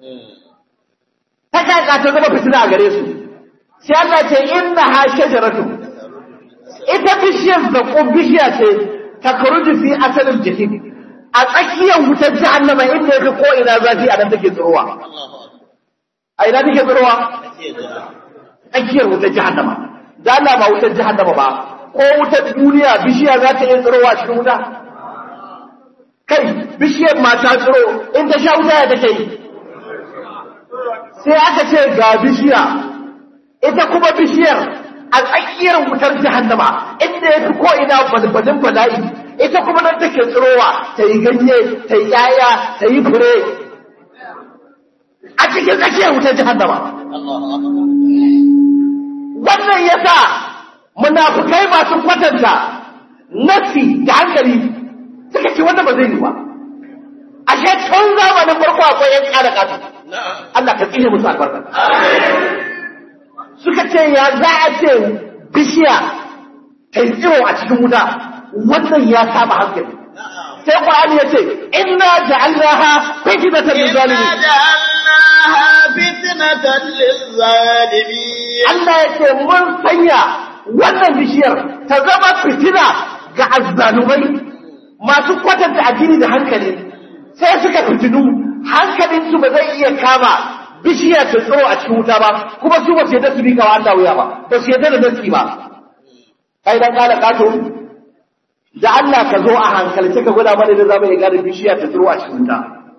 ta kaka ta zama fitina a gare su sai Allah ce inna ha shajaratu ita bishiyar zaƙo bishiya ce ta karuji fi asalin jiki a tsakiyar wutar jahannama inda ya fi ko ina zafi a nan take tsirowa a ina take tsirowa tsakiyar wutar jahannama da Allah ba wutar jahannama ba ko wutar duniya bishiya za ta iya tsirowa cikin wuta kai bishiyar mata tsiro in ta sha wuta ya take yi sai aka ce ga bishiya ita kuma bishiyar a tsakiyar wutar jahannama inda ya fi ko ina balbalin bala'i ita kuma nan take tsirowa ta yi ganye ta yi yaya ta yi fure a cikin tsakiyar wutar jahannama wannan ya sa munafukai masu kwatanta nafi da hankali suka ce wanda ba zai yi ba ashe tun zamanin farko akwai yan kada kasu Allah ka tsine musu albarka suka ce ya za a ce bishiya ta yi tsiro a cikin wuta wannan ya saba hankali sai Qur'ani ya ce inna ja'alnaha fitnatan lil zalimin جعلناها فتنة للظالمين Allah ya ce mun sanya wannan bishiyar ta zama fitina ga azzalumai masu kwatanta addini da hankali sai suka fitinu hankalinsu ba zai iya kama bishiya ta tsoro a cikin wuta ba kuma su ba su yadda su bi kawa Allah wuya ba ba su yadda da nasi ba kai dan kala kato da Allah ka zo a hankalce ka gwada mana da zamu iya gane bishiya ta tsoro a cikin wuta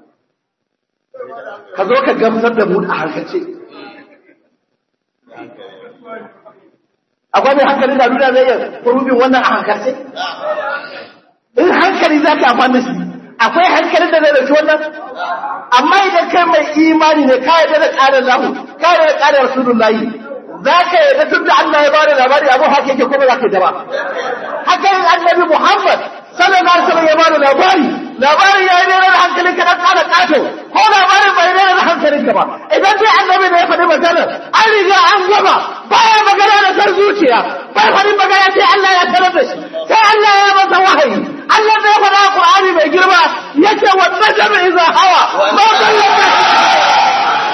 ka zo ka gamsar da mu a hankalce akwai mai hankali da duniya zai iya kurubin wannan a hankalce in hankali za ka amfani da shi akwai hankalin da zai dauki wannan amma idan kai mai imani ne ka yarda da ƙarin lahu ka yarda da ƙarin rasulullahi za ka yarda tun da Allah ya bada labari abu haka yake kuma za ka yarda ba haka yin annabi Muhammad sallallahu alaihi wasallam ya bada labari labari ya yi rera da hankalin ka dan ƙara ƙato ko labarin bai rera da hankalin ka ba idan dai annabi ne ya faɗi magana an riga an gama baya magana da sar zuciya bai faɗi magana sai Allah ya tarar da shi sai Allah ya masa wahayi Allah da ya faɗa a Qur'ani mai girma yace wa najmi idza hawa ma dalla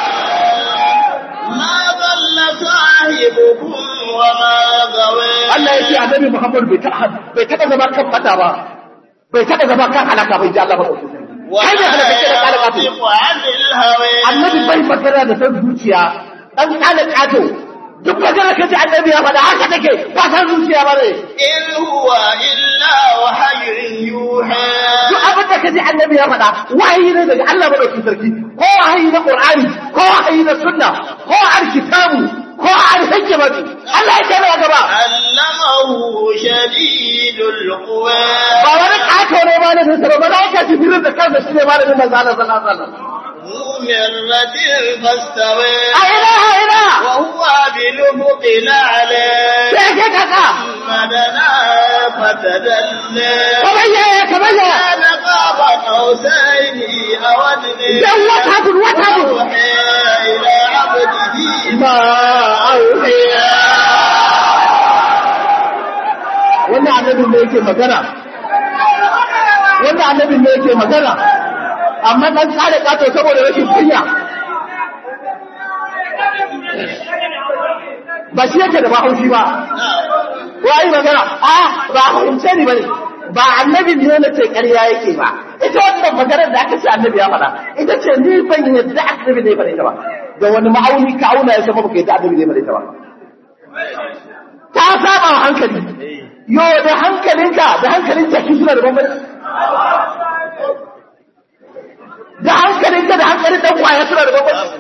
ما ضل صاحبكم وما غوى Allah yace Annabi Muhammad bai taɓa bai taɓa zama kan fata ba bai taɓa zama kan halaka bai ji Allah ba kai ne halaka ce da halaka ce ينطق عن الهوى Annabi bai magana da san zuciya dan kana kato duk magana kace Annabi ya faɗa haka take ba san zuciya ba ne إن هو إلا وحي يوحى duk abin da kaji annabi ya faɗa wahayi ne daga Allah madaukakin sarki ko wahayi na Qur'ani ko wahayi na sunna ko alkitabu ko alhikmatu Allah ya kai gaba علمه شديد القوى ba wani kato ne ba ne sai ba za ka jibril da kansa shi ne malamin manzo Allah sallallahu alaihi wasallam ذو مرة فاستوى a ina a ina وهو بالأفق الأعلى sai ke kaka مدنا فتدلى kamar yaya kamar yaya كان قاب قوسين أو أدنى dan wata bin wata bin أوحي إلى عبده ma auhiya wannan annabin ne yake magana wannan annabin ne yake magana amma dan tsare kato saboda rashin kunya ba shi yake da ba haushi ba wai magana a ba haushe ne bane ba annabi ne na ce ƙarya yake ba ita wannan maganar da aka ce annabi ya faɗa ita ce ni ban yadda annabi ne ya faɗa ita ba da wani ma'auni ka auna ya sama baka yadda annabi ne ya faɗa ita ba ta saba wa hankali yo da hankalinka da hankalin jaki suna da bambanci da hankalinka da hankalin dan kwaya suna da bambanci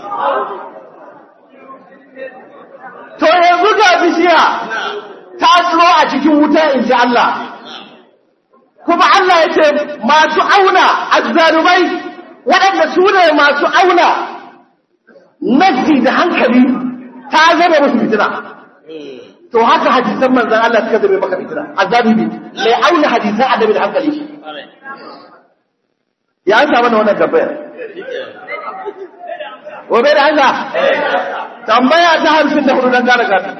to yanzu ga bishiya ta tsiro a cikin wuta in ji Allah kuma Allah ya ce masu auna azzalumai waɗanda su ne masu auna nafsi da hankali ta zama musu fitina to haka hadisan manzan Allah suka zama maka fitina azzalumi mai auna hadisan annabi da hankali shi ya an samu wannan tambayar Gobe da hanga tambaya ta hamsin da hudu don gane gata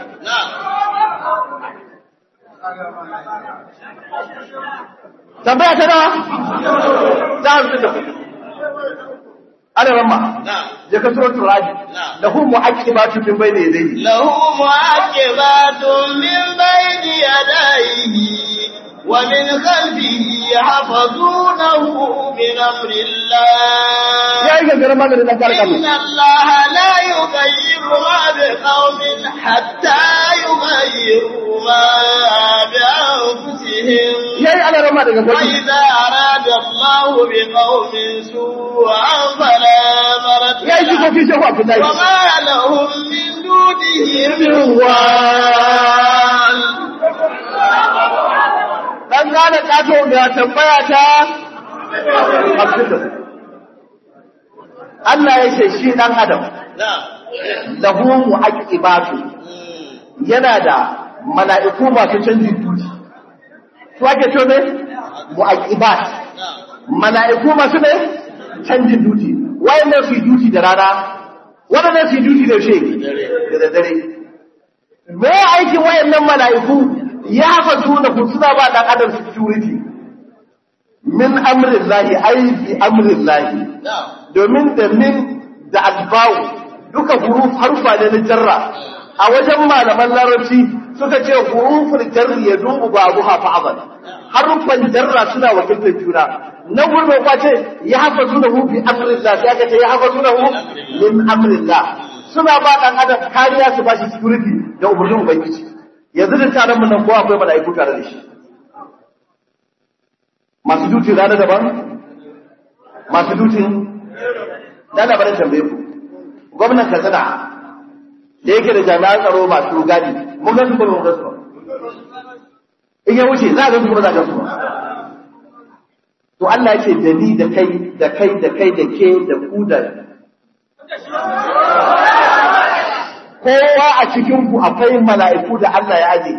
tambaya ta nawa ta hamsin da hudu ana ramma ya ka sura turaji da hu mu'aqibatu min bayni yadayhi lahu mu'aqibatun min bayni yadayhi wa min khalfihi yahfazunahu min amri Allah ya yi gangara maganin dan kare kanu inna Allah la yughayyiru ma biqaumin hatta yughayyiru ma bi anfusihim ya yi ana ramma daga kanu وإذا أراد الله بقوم سوءا فلا مرد ya yi له jikoki shehu abdullahi وما لهم من دونه من وال dan gane kato da tambaya ta hamsin da hudu Allah ya ce shi dan adam نعم lahu mu'aqibatu yana da mala'iku masu canjin duti su ake ce ne mu'aqibat نعم mala'iku masu ne canjin duti wayannan su yi duti da rana wadannan su yi duti da she da dare me aikin wayannan mala'iku ya fasu da ku suna ba dan adam security min amrin lahi ai bi amrin lahi نعم domin da min da albawu duka huruf harfa ne na jarra a wajen malaman larabci suka ce huruful jarri ya dubu ba abu hafa abad harufan jarra suna wakiltar juna na gurbe kwace ya hafa suna hu bi amrillah sai aka ce ya hafa suna hu min amrillah suna ba dan adam kariya su ba shi security da umarnin ubangiji yanzu da taron mun nan ko akwai mala'iku tare da shi masu dutin rana daban masu dutin da na bari tambaye ku gwamnan katsina da yake da jami'an tsaro masu gadi mun ga su ko mun ga su ba in ya wuce za a ga su ko za a ga su ba to Allah yake da ni da kai da kai da kai da ke da ku da kowa a cikin ku akwai mala'iku da Allah ya aje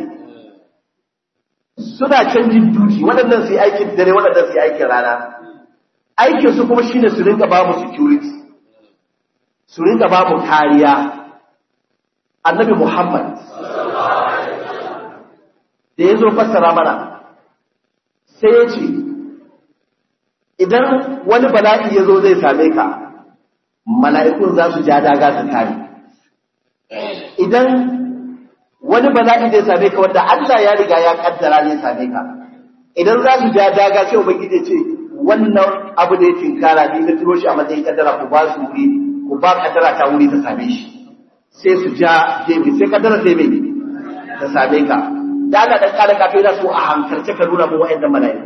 suna canjin duty waɗannan su yi aikin dare waɗannan su yi aikin rana aikin su kuma shine su rinka ba mu security su rinka ba mu kariya annabi Muhammad da ya zo fassara mana sai ya ce idan wani bala'i ya zo zai same ka mala'ikun za su ja daga su kare idan wani bala'i zai same ka wanda Allah ya riga ya kaddara zai same ka idan za su ja daga sai ubangiji ya ce wannan abu da ya tinkara ni na turo shi a matsayin kaddara ku ba su wuri ku ba kaddara ta wuri ta same shi sai su ja gefe sai kaddara sai mai ta same ka da Allah dan kare ka kai da su a hankalce ka nuna mu wa'annan mala'iku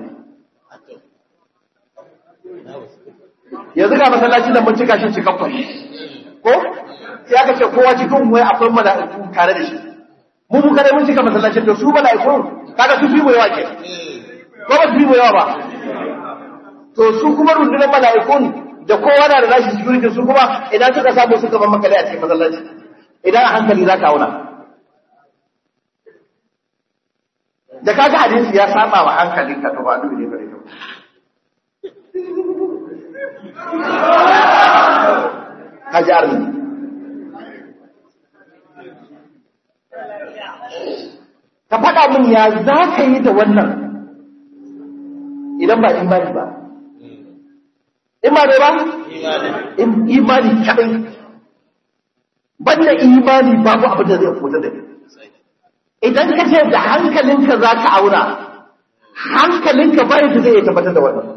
yanzu ga masallaci da mun cika shi cikakkun ko sai aka ce kowa cikin wai akwai mala'iku tare da shi mu mu kada mun cika masallacin da su mala'iku kaga su fi mu yawa ke ko ba su fi mu yawa ba to su kuma rundunar mala'ikun da kowa na da nashi security su kuma idan suka samu suka ban makale a cikin masallaci idan a hankali za ka auna da kaga hadisi ya saba wa hankalinka to ba dubi ne bare to kaji arni ka faɗa min ya za ka yi da wannan idan ba imani ba imani ba In- imani kaɗai banda imani babu abin da zai fita da kai idan ka ce da hankalinka za ka auna hankalinka bayan da zai iya tabbatar da wannan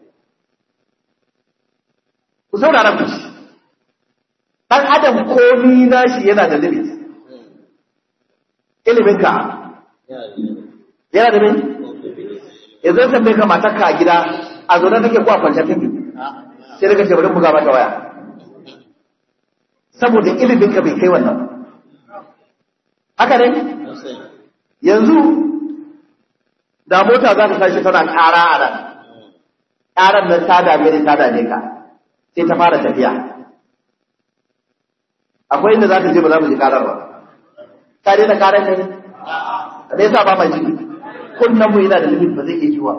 ku saurara ku ci ɗan adam komi nashi yana da limit iliminka yana da me yanzu san bai kamata ka a gida a zo take ko a kwance take sai daga ce bari buga mata waya saboda ilimin ka bai kai wannan haka ne yanzu da mota za ta tashi tana ƙara a nan ƙarar nan ta dame ni ta dame ka sai ta fara tafiya akwai inda za ta je ba za mu ji ƙarar ba ta daina ƙarar ne da yasa ba mai ji kunnan mu yana da limit ba zai iya jiwa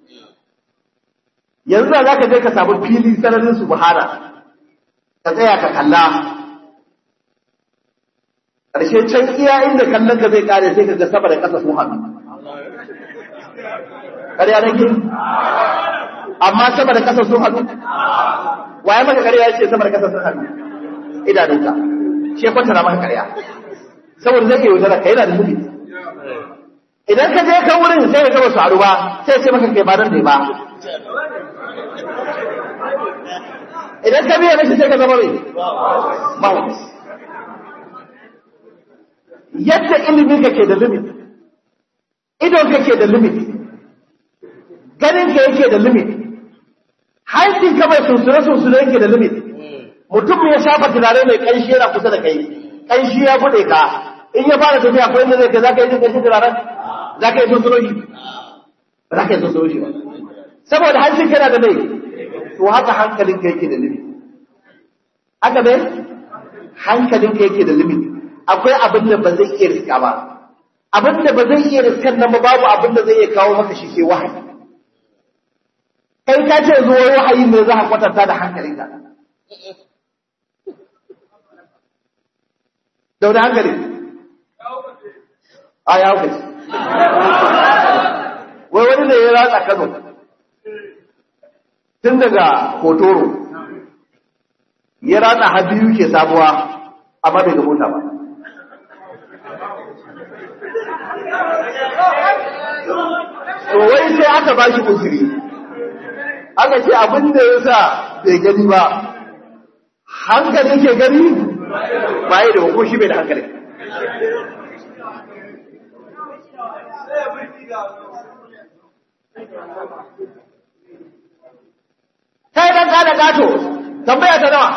yanzu da za ka je ka samu fili sararin su buhara ka tsaya ka kalla ƙarshe can iya inda kallon ka zai kare sai ka ga sama da ƙasa sun haɗu ƙarya nake amma sama da ƙasa sun haɗu waye maka ƙarya ya ce sama da ƙasa sun haɗu idanunka shi kwantara maka ƙarya saboda zai iya wutar ka yana da limit idan ka je kan wurin sai ka gaba su haɗu ba sai ce maka kai ba nan ne ba idan ka biya mashi sai ka zama mai mahaukaci yadda ilimin ka ke da limit idon ka ke da limit ganin ka yake da limit hancin ka mai sunsure sunsure yake da limit mutum ya shafa turare mai kanshi yana kusa da kai kanshi ya bude ka in ya fara tafiya ko inda zai kai za ka yi jin kanshi turaren za ka yi sunsuro shi ba za ka yi sunsuro shi ba saboda hancin kana da mai to haka hankalin ka yake da limit haka ne hankalin ka yake da limit akwai abin da ba zai iya riska ba abin da ba zai iya riskan nan ba babu abin da zai iya kawo maka shi sai wahayi kai ka ce zuwa wahayi ne za ka kwatanta da hankalinka da wani hankali a ya hukaci wai wani da ya ratsa kano tun daga hotoro ya ratsa har biyu ke sabuwa amma bai ga mota ba to wai sai aka ba shi uzuri aka ce abin da ya sa bai gani ba hankali ke gani ba yi da ko shi bai da hankali kai dan kada gato tambaya ta nawa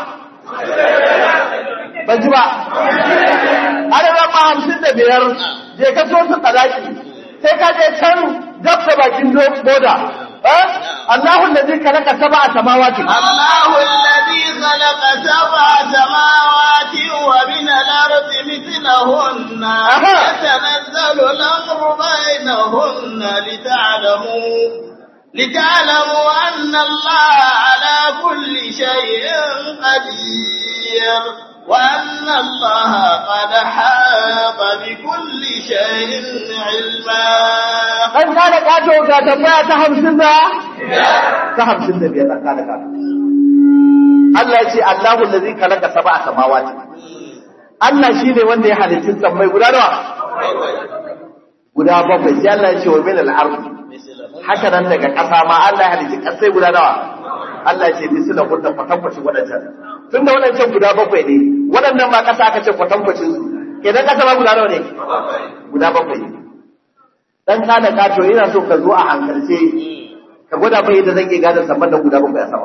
ban ji ba adadin ma hamsin da biyar je ka so su tsadaki sai ka je can gab da bakin boda الله الذي خلق سبع سماوات الله الذي خلق سبع سماوات ومن الأرض مثلهن أها. يتنزل الأمر بينهن لتعلموا لتعلموا أن الله على كل شيء قدير وأن الله قد حاط بكل شيء علما an kada kato ga tambaya ta hamsin da ta hamsin da biyar an kada kato Allah ya ce Allahu allazi khalaqa sab'a samawati Allah shine wanda ya halitta sammai guda nawa guda bakwai sai Allah ya ce wa min al-ardh haka nan daga ƙasa ma Allah ya halitta ƙasai guda nawa Allah ya ce misila kunta kwatankwacin waɗancan tun da waɗancan guda bakwai ne waɗannan ma ƙasa aka ce kwatankwacin su kenan ƙasa ma guda nawa ne guda bakwai ne dan kada kato ina so ka zo a hankalce ka gwada mai yadda zan iya gane saman da guda bakwai a sama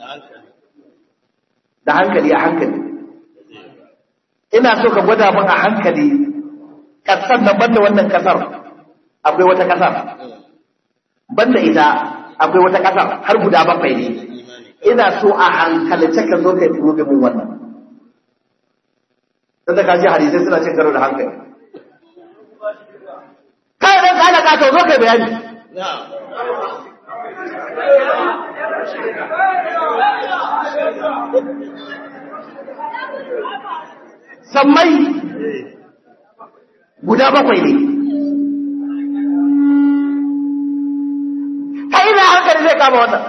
da hankali a hankali ina so ka gwada min a hankali kasar nan banda wannan kasar akwai wata kasar banda ita akwai wata kasar har guda bakwai ne ina so a hankalce ka zo kai turo min wannan dan da kaji hadisai suna cin karo da hankali kai dan kana ka to zo kai bayani sammai guda bakwai ne kai na hankali zai kama wannan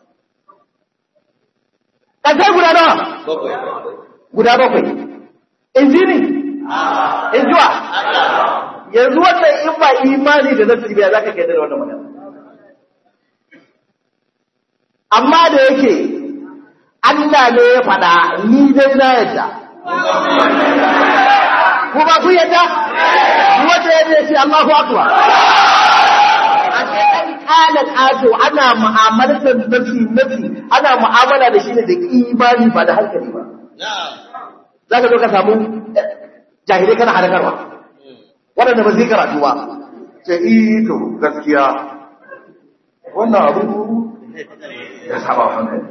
ƙasai guda nawa guda bakwai in ji ni in ji wa yanzu wannan in ba imani da nasi biya za ka kai da wannan magana amma da yake Allah ne ya faɗa ni dai na yadda ko ba ku yadda wanda ya ce Allahu akbar ashe dan kala kato ana mu'amalar nafsi nafsi ana mu'amala da shi ne da imani ba da hankali ba zaka zo ka samu jahilai kana harakarwa waɗanda ba zai karatu ba ce ito gaskiya wannan abu ya saba hankali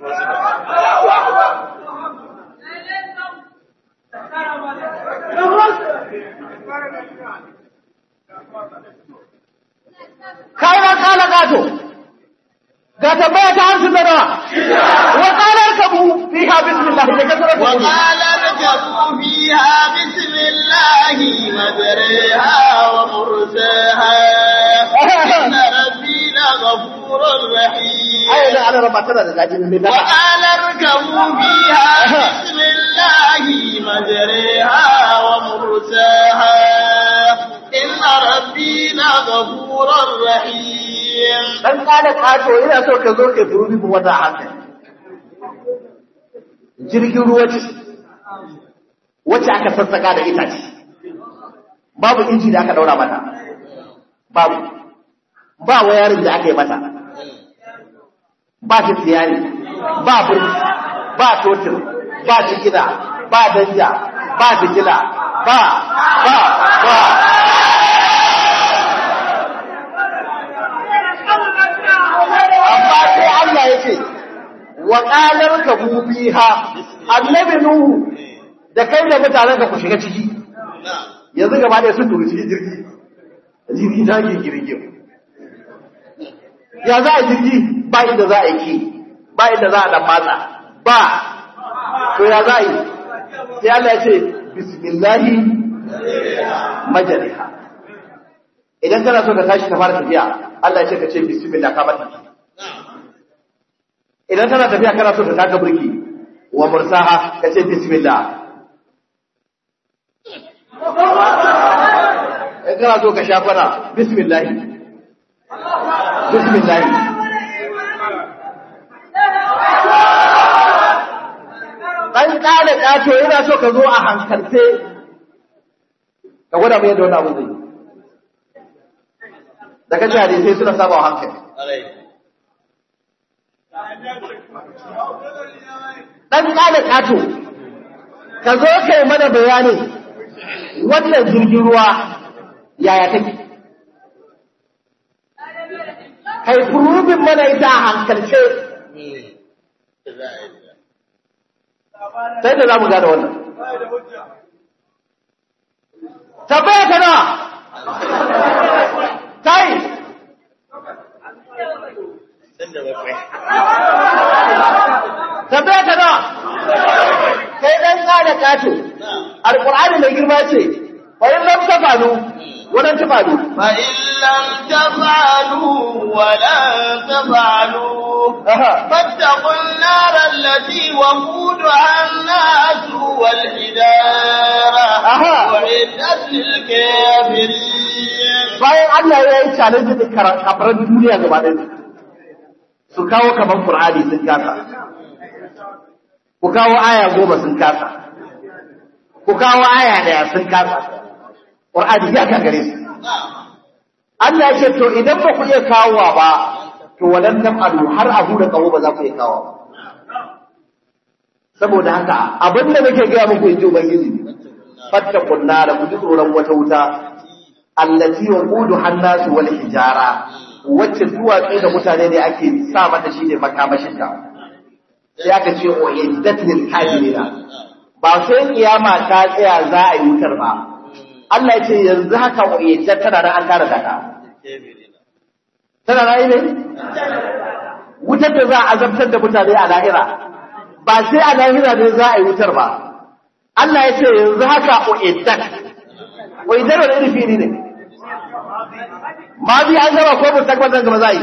kayan kala gato ga tambaya ta hamsin da nawa wa kalar kabu fiha bismillah da kasar وقال اركبوا فيها بسم الله مجريها ومرساها إن ربي لغفور رحيم ai da ana raba tana da zaji ne da وقال اركبوا فيها بسم الله مجريها ومرساها إن ربي لغفور رحيم dan kada kato ina so ka zo ka turu mu wata haka jirgin ruwa ce wacce aka sassaka da itace babu inji da aka daura mata babu ba wayarin da aka yi mata ba ta tsiyari ba burki ba totir ba jigina ba danja ba jigila ba ba ba amma sai Allah ya ce wa qalar ka biha annabi nuhu da kai da mutanen ka ku shiga ciki yanzu gaba da sun turu cikin jirgi jirgi ta ke girgin ya za a jirgi ba inda za a yi ki ba inda za a dan matsa ba to ya za a yi sai Allah ya ce bismillahi majaliha idan kana so ka tashi ka fara tafiya Allah ya ce ka ce bismillah ka mata idan kana tafiya kana so ka taka burki wa mursaha ka ce bismillah in kana so ka sha kwana bismillah bismillah dan kada kato yana so ka zo a hankalce ka gwada mai yadda wani abu zai da kaji hadisai suna saba wa hankali dan kada kato ka zo kai mana bayanin wannan jirgin ruwa yaya take kai furubin mana ita a hankalce sai da za mu gane wannan tabbaya ta nawa kai tabbaya ta nawa kai dan kada kato alqur'ani mai girma ce wa in lam tafalu wannan tafalu فإن لم تفعلوا ولن تفعلوا aha فاتقوا النار التي وقودها الناس والحجارة أها. أعدت للكافرين bayan Allah ya yi challenge da kara- kafaran duniya gaba ɗaya su kawo kaman Qur'ani sun kasa ku kawo aya goma sun kasa ku kawo aya daya sun kasa Qur'ani ya gagare su Allah ya ce to idan ba ku iya kawowa ba to wadan nan alu har abu da kawo ba za ku iya kawo ba saboda haka abin da nake gaya muku in ji ubangiji fattakun nara ku ji tsoron wata wuta allati waqudu hannasu wal hijara wacce duwatsu da mutane ne ake sa mata shine makamashin ta sai aka ce o iddat lil kafirina ba sai kiyama ta tsaya za a yi wutar ba Allah ya ce yanzu haka o iddat tana nan an tara ta tana nan ne wutar da za a azabtar da mutane a lahira ba sai a lahira ne za a yi wutar ba Allah ya ce yanzu haka o iddat o iddat wani irin fili ne ma bi an gaba ko mustaqbal nan gaba za a yi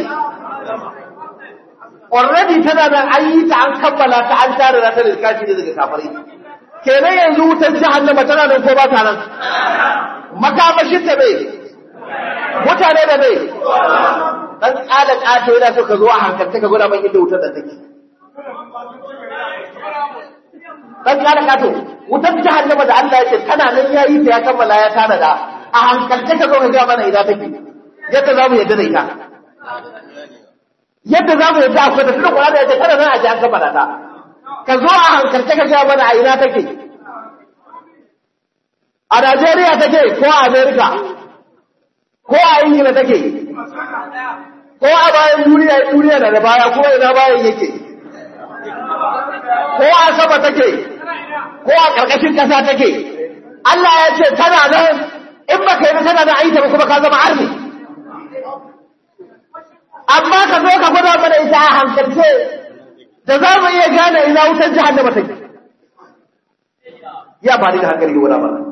already tana nan an yi ta an kammala ta an tare da ta da kashi ne daga kafirai kenan yanzu wutar jahannama tana nan ko ba ta nan makamashin ta bai mutane da bai dan tsada kato yana so ka zo a hankalta ka gwada man inda wutar da take dan kada kato wutar jahannama da Allah ya ce tana nan yayi ta ya kammala ya tanada a hankalce ka zo ka ga mana ina take yadda za mu yadda da ita yadda za mu yadda akwai da tunda kula da yadda tana nan a ji an kammala ta ka zo a hankalce ka ga mana a ina take a Najeriya take ko a Amerika ko a Ingila take ko a bayan duniya duniya da baya kuma ina bayan yake ko a sama take ko a ƙarƙashin ƙasa take Allah ya ce tana nan in baka yi tana da aita ba kuma ka zama arni amma ka zo ka gwada mana ita a hankalce da za mu iya gane ina wutar jahannama take ya ba ni da hankali ga wani ba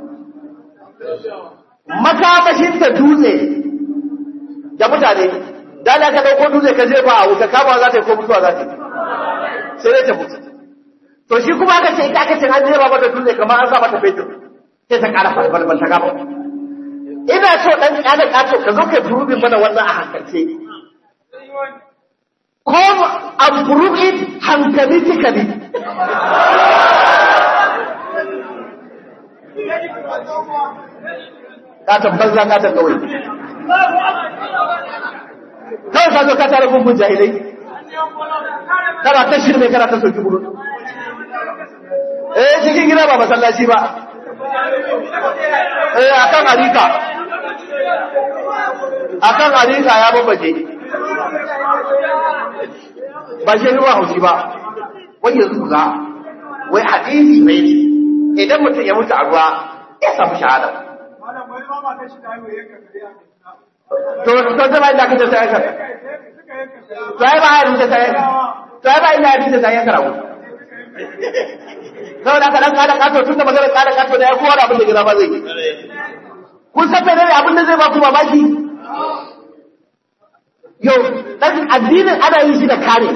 makamashin ta dutse da mutane da na ka dauko dutse ka je ba a wuta kama za ta yi ko mutuwa za ta yi sai dai ta mutu to shi kuma aka ce ita aka ce an jeba mata dutse kamar an sa mata fetur sai ta kara falfalfal ta gaba ina so dan kada kato ka zo ka durubin mana wannan a hankalce come and prove it hankalically katon banza katon kawai kawai ka zo ka tare gungun jahilai kana ta shirme kana ta soki buru eh cikin gida ba masallaci ba eh akan harika akan harika ya babbace ba shi ruwa haushi ba wai yanzu za wai hadisi mai ne idan mutum ya mutu a ruwa ya samu shahada to to zama inda kace sai ka sai ba hadisi sai sai ba inda hadisi sai ka rawu sau da kaɗan kada kato tun da maganar kada kato da ya kowa da abin da gina ba zai kun san menene abin da zai ba ku mamaki yau dan addinin ana yin shi da kare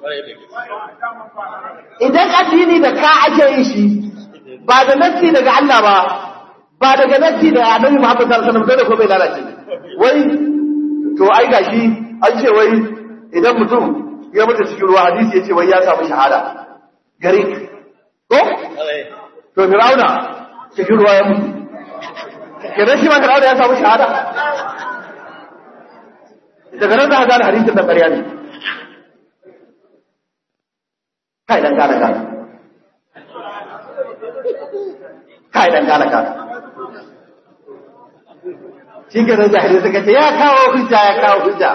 idan addini da ka ake yin shi ba da nassi daga Allah ba ba daga nassi da Annabi Muhammad sallallahu alaihi wasallam dole ko bai lalace wai to ai gashi an ce wai idan mutum ya mutu cikin ruwa hadisi ya ce wai ya samu shahada gare ko to Fir'auna cikin ruwa ya mutu kenan shi ma Fir'auna ya samu shahada daga nan za a gane hadisin da ƙarya ne kai dan gane gane kai dan gane gane shi ke nan jahili suka ce ya kawo hujja ya kawo hujja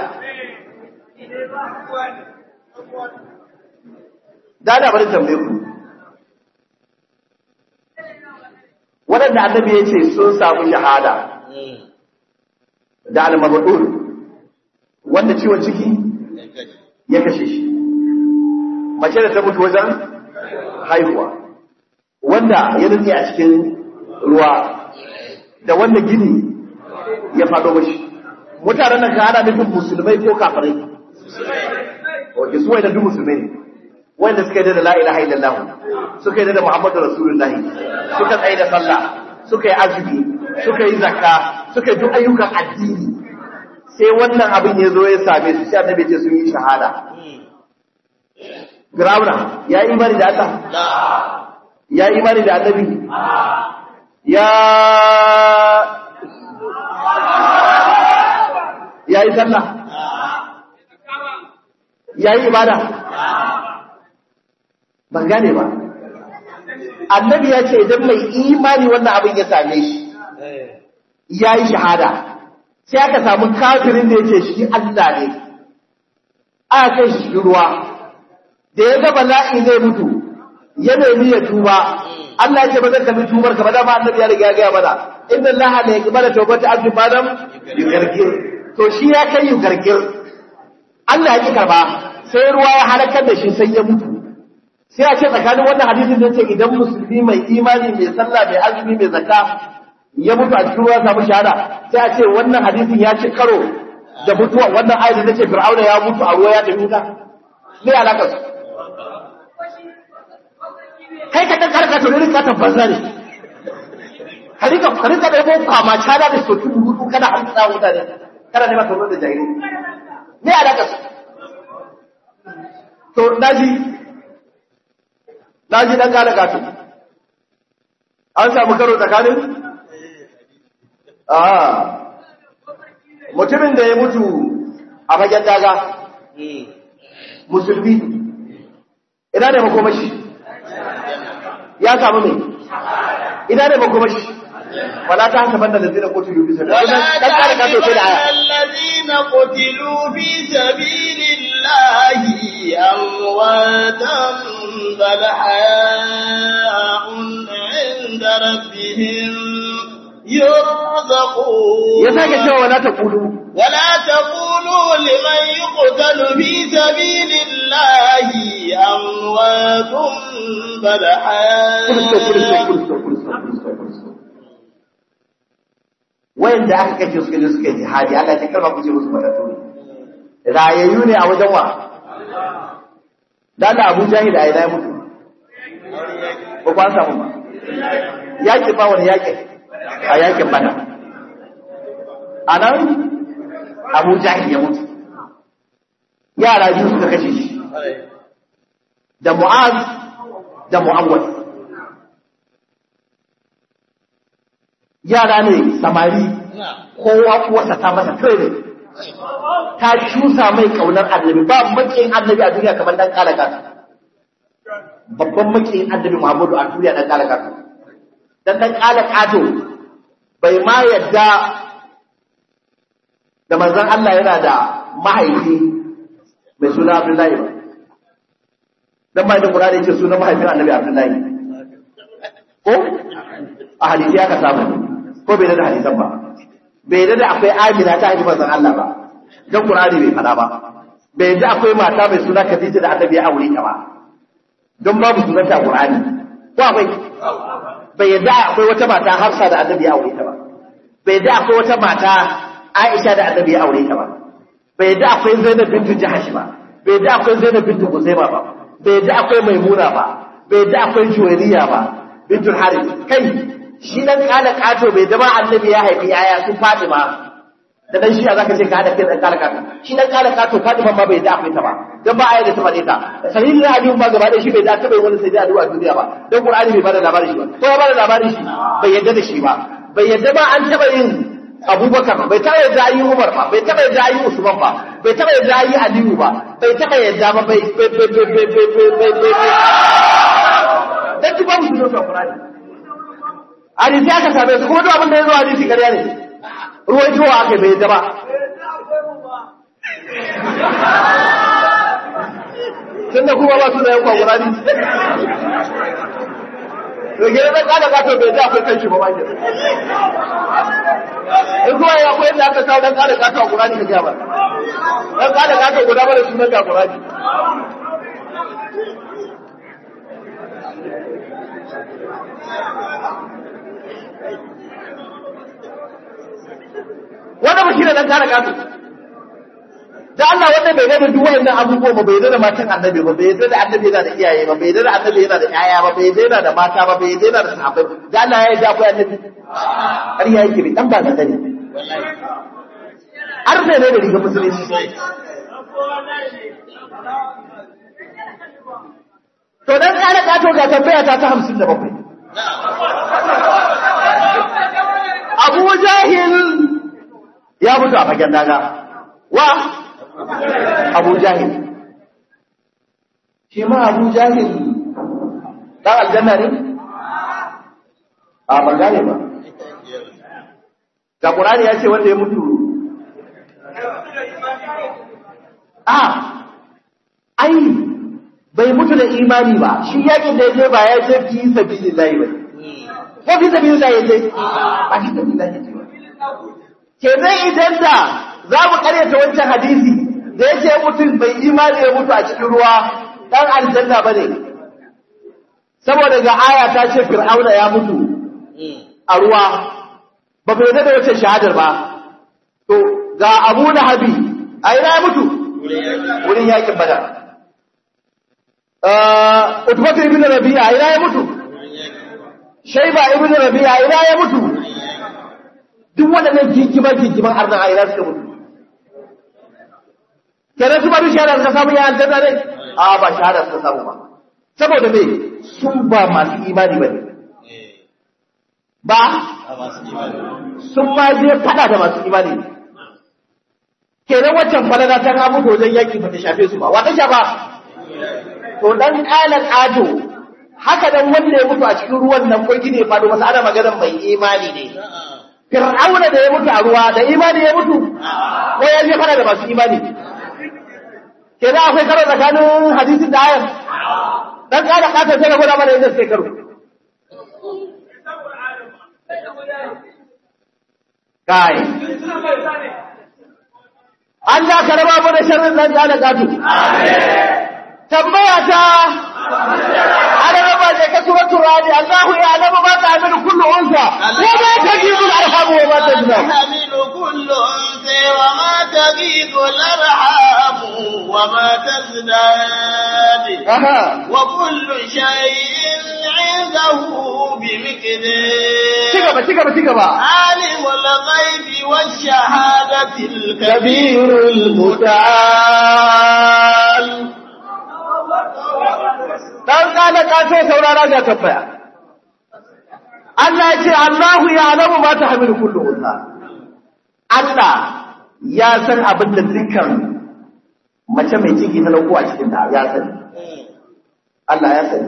da da bari tambaye ku waɗanda annabi ya ce sun samu shahada da al-mabdul wanda ciwon ciki ya kashe shi mace da ta mutu wajen haihuwa wanda ya nutse a cikin ruwa da wanda gini ya faɗo mashi mutanen nan ka ana nufin musulmai ko kafirai wajen su wanda duk musulmai ne wanda suka yi da la ilaha illallah suka yi da muhammadu rasulullah suka tsaye da sallah suka yi azumi suka yi zakka suka yi duk ayyukan addini sai wannan abin ya zo ya same su sai annabi ce sun yi shahada Firawuna ya yi imani da Allah ya yi imani da annabi ya ya yi sallah ya yi ibada ban gane ba annabi ya ce idan mai imani wannan abin ya same shi ya yi shahada sai aka samu kafirin da yake shi Allah ne aka kai shi ruwa da ya ga bala'i zai mutu ya nemi ya tuba Allah ya ce ba zan tafi tubar ka ba dama annabi ya riga ya gaya mana inna Allah la yaqbalu tawbata abdi madam yugargir to shi ya kai yugargir Allah ya ki karba sai ruwa ya halakar da shi sai ya mutu sai a ce tsakanin wannan hadisin da ce idan musulmi mai imani mai sallah mai azumi mai zakka ya mutu a cikin ruwa samu shahada sai a ce wannan hadisin ya ci karo da mutuwa wannan ayat da ce fir'auna ya mutu a ruwa ya tafi wuta me alakar su kai ka dan karka to ne ka tabbata ne ka rika ka rika da ko kama cala da soki rubutu kana hamsa wuta ne kana ne maka ruwan da jahili me alakar su to daji daji dan gane gato an samu karo tsakanin ah mutumin da ya mutu a fagen daga musulmi ina da makomashi ya samu ne ina da makomashi wala ta haka banda da zina kotu yubi sai ولا dan kare ka to sai da تحسبن aya الذين قتلوا في سبيل الله أمواتا بل حياء عند ربهم يرزقون ya sake cewa wala ta kulu ولا تقولوا لمن يقتل في سبيل الله أموات بل kurso kurso حياء kurso kurso kurso kurso wayanda aka kace suka je suka yi jihadi Allah ya karba ku ce musu matattu ne rayayyu ne a wajen wa dan Abu Jahil ai dai mutu ko ba samu ba yaki ba wani yaki a yakin bana anan Abu Jahil ya mutu yara biyu suka kashe shi da Mu'az da Mu'awwad yara ne samari kowa kuwarsa ta masa training ta shusa mai kaunar annabi ba makiyin annabi a duniya kamar dan kala kasa babban makiyin annabi Muhammadu a duniya dan kala kasa dan dan kala kato bai ma yadda da manzon Allah yana da mahaifi mai suna Abdullahi ba dan mai da Qur'ani yake sunan mahaifin annabi Abdullahi ko a hadisi aka samu ko bai da hadisan ba bai da da akwai amina ta haifi manzon Allah ba dan Qur'ani bai fada ba bai da akwai mata mai suna Khadija da Annabi ya aure ta ba don babu sunan ta Qur'ani ko akwai bai yadda akwai wata mata Hafsa da Annabi ya aure ta ba bai yadda akwai wata mata Aisha da Annabi ya aure ta ba bai yadda akwai Zainab bintu Jahash ba bai yadda akwai Zainab bintu Kuzaima ba bai yadda akwai Maimuna ba bai yadda akwai Juwairiya ba bintul Harith kai shi dan kala kato bai zama annabi ya haifi yaya sun Fatima da dan shiya zaka ce ka hada kai dan kala kato shi dan kala kato Fatima ma bai da akwai ta ba dan ba aya da ta fade ta sahihi na hadisi ba gaba da shi bai da ta bai wani sai da addu'a duniya ba dan Qur'ani bai bada labarin shi ba ko ya bada labarin shi bai yadda da shi ba bai yadda ba an taba yin Abubakar bai taba yadda ayi Umar ba bai taba yadda ayi Usman ba bai taba yadda ayi Aliyu ba bai taba yadda ba bai bai bai bai bai bai bai bai dan ki ba mu shi Qur'ani hadisi aka same su kuma duk abin da ya zo hadisi ƙarya ne ruwan jiwa aka bai yadda ba tunda kuma ba su da yankwa gurani to gina na kada gato bai da akwai kan shi ba bakin in kuma ya akwai yadda aka kawo dan kada gato a gurani ka ba dan kada gato guda ba da sunan ga gurani wanda ba shi ne dan kare kato da Allah wanda bai gane duk wayannan abubuwa ba bai da matan annabi ba bai da annabi yana da iyaye ba bai da annabi yana da yaya ba bai da da mata ba bai da da sahabbai da Allah ya yi akwai annabi har ya yake dan ba da ne har sai ne da riga musulunci to dan kare kato ga tambaya ta ta 57 Abu Jahil ya mutu a fagen daga wa Abu Jahil shi ma Abu Jahil dan aljanna ne a ban gane ba ga Qur'ani ya ce wanda ya mutu a ai bai mutu da imani ba shi yakin da ya je ba ya ce fi sabilillahi ba ko fi sabilillahi ya ce ba fi sabilillahi ya ce ba kenan idan da za mu karyata wancan hadisi da yake mutum bai imani ya mutu a cikin ruwa dan aljanna bane saboda ga aya ta ce fir'auna ya mutu a ruwa ba bai da wancan shahadar ba to ga abu lahabi a ina ya mutu wurin yakin badar uh utbatu ibn rabi'a a ina ya mutu shaiba ibn rabi'a a ina ya mutu duk waɗannan jinkiman jinkiman arnan a ina suka mutu kenan su bari shahada suka samu ya aljanna ne a ba shahada suka samu ba saboda me sun ba masu imani ba ne ba sun ma je fada da masu imani kenan waccan falala ta ga mutu wajen yaki ba ta shafe su ba wata shafa to dan kalan ado haka dan wanda ya mutu a cikin ruwan nan ko gine ya fado masa ana maganar mai imani ne fir'auna da ya mutu a ruwa da imani ya mutu ko ya je fada da masu imani kenan akwai karo tsakanin hadisin da ayar dan kada kasa sai ga gwada mana inda sai karo kai Allah ka raba mu da sharrin dan kada gatu tambaya ta ana raba da ka suratul radi Allahu ya alamu ma ta'malu kullu unsa wa ma tajibu al-arham wa ma tazdad تحمل كل أنثى وما تغيض الأرحام وما تزداد aha وكل شيء عنده بمقدار cigaba cigaba cigaba عالم الغيب والشهادة الكبير كبير المتعال dan kana ka ce saurara ga tabbaya Allah ya ce Allahu ya alamu ma ta hamilu kullu unsa Allah ya san abin da dukkan mace mai ciki ta dauko a cikin ta ya sani Allah ya sani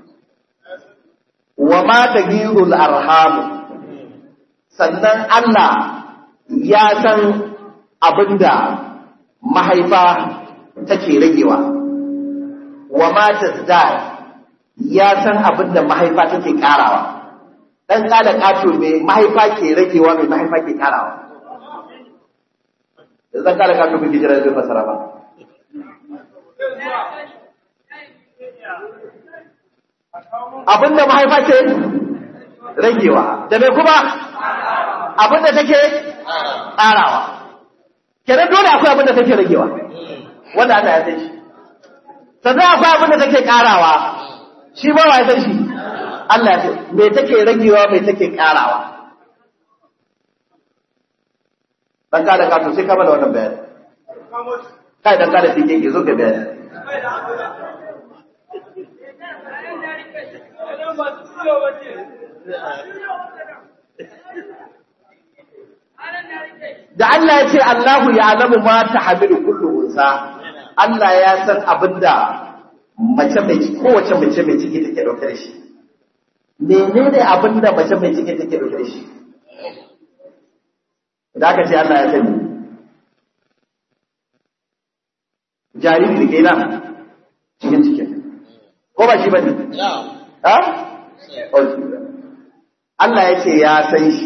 wa ma tagirul arham sannan Allah ya san abinda mahaifa take ragewa wa ma tazdad ya san abinda mahaifa take karawa dan kada kato mai mahaifa ke ragewa mai mahaifa ke karawa dan kada kato bai jira zai fasara ba abinda mahaifa ke ragewa da mai kuma abinda take ƙarawa kenan dole akwai abinda take ragewa wanda Allah ya san shi sannan akwai abinda take ƙarawa shi ba wa ya san shi Allah ya san me take ragewa me take ƙarawa dan kada ka to sai ka bada wannan bayani kai dan kada sai ke zo ka bayani da Allah ya ce Allahu ya alamu ma ta hamilu kullu unsa Allah ya san abinda mace mai ciki kowace mace mai ciki take dauke da shi menene abinda mace mai ciki take dauke da shi da aka ce Allah ya sani jariri da ke nan cikin cikin ko ba shi bane ha Allah ya ce ya san shi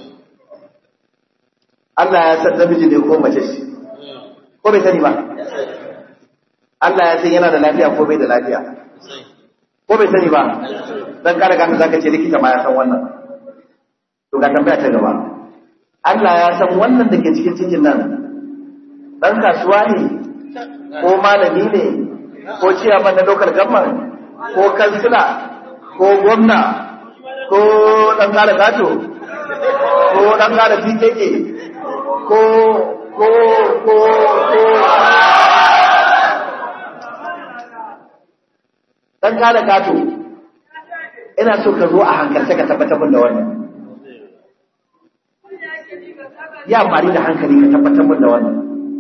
Allah ya san namiji ne ko mace shi ko bai sani ba Allah ya san yana da lafiya ko bai da lafiya ko bai sani ba dan kare ganta zaka ce likita ma ya san wannan to ga tambaya ta gaba Allah ya san wannan da ke cikin cikin nan dan kasuwa ne ko malami ne ko ciyaman na local government ko kansila ko gwamna ko dan kare gato ko dan kare PKK ko ko ko ko dan kare gato ina so ka zo a hankalce ka tabbatar da wannan ya amfani da hankali ka tabbatar da wannan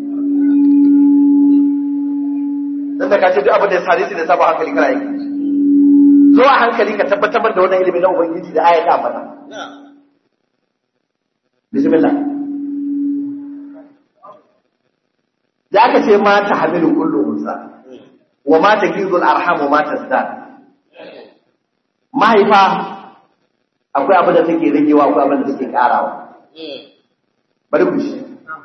dan da ka ce duk abin da ya sare shi da sabon hankali kana yi zo a hankali ka tabbatar da wannan ilimi na ubangiji da ayata mana bismillah da aka ce ma ta hamilu kullu unsa wa ma ta gizul arham wa ma tasdad mahaifa akwai abin da take ragewa akwai abin da take karawa bari ku shi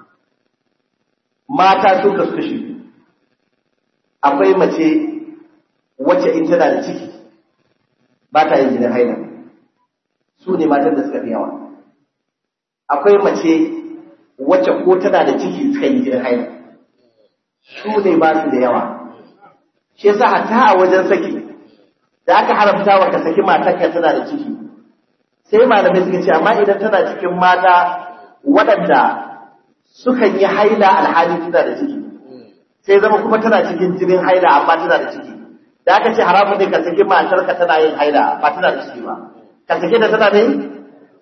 mata sun kasu kashi akwai mace wacce in tana da ciki ba ta yin jinin haila su ne matan da suka fi yawa akwai mace wacce ko tana da ciki suka yi jinin haila su ne ba su da yawa shi yasa hatta a wajen saki da aka haramta wa ka saki matarka tana da ciki sai malamai suka ce amma idan tana cikin mata waɗanda sukan yi haila alhali tana da ciki sai zama kuma tana cikin jinin haila amma tana da ciki da aka ce haramun ne ka saki matarka tana yin haila ba tana da ciki ba ka saki da tana ne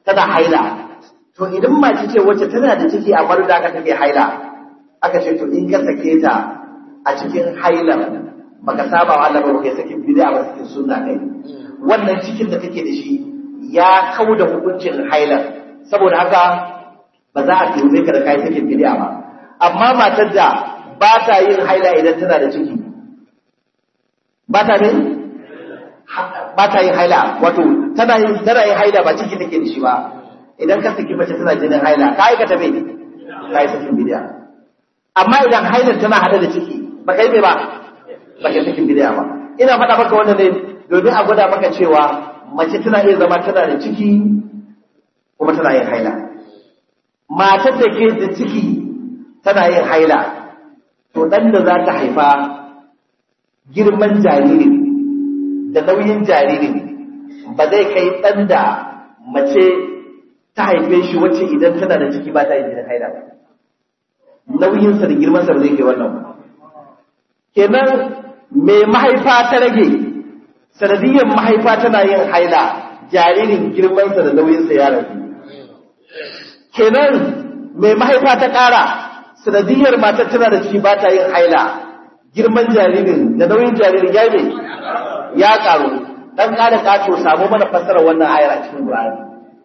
tana haila to idan mace ce wacce tana da ciki amma da aka take haila aka ce to in ka sake ta a cikin hailar baka saba wa Allah ba kai sakin bid'a ba cikin sunna kai wannan cikin da kake da shi ya kau da hukuncin hailar saboda haka ba za a tuhume ka da kai sakin bid'a ba amma matar da ba ta yin haila idan tana da ciki ba ta ne ba ta yin haila wato tana yin tana yin haila ba ciki take da shi ba idan ka saki mace tana jinin haila ka aikata me ka yi sakin bid'a amma idan hailar tana hada da ciki ba kai me ba ba kai sakin bid'a ba ina faɗa maka wannan ne domin a gwada maka cewa mace tana iya zama tana da ciki kuma tana yin haila matar da ke da ciki tana yin haila to ɗan da za ta haifa girman jariri da nauyin jariri ba zai kai ɗan da mace ta haife shi wacce idan tana da ciki ba ta yin jinin haila ba nauyinsa da girmansa ba zai kai wannan ba kenan mai mahaifa ta rage sanadiyyar mahaifa tana yin haila jaririn girmansa da nauyinsa ya rage kenan mai mahaifa ta ƙara sanadiyyar matar tana da ciki ba ta yin haila girman jaririn da nauyin jaririn ya ne ya ƙaru dan ƙara ƙato samu mana fassara wannan ayar a cikin Qur'ani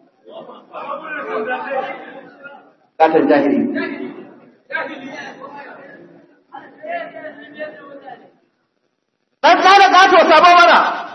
katon jahili dan ƙara ƙato samu mana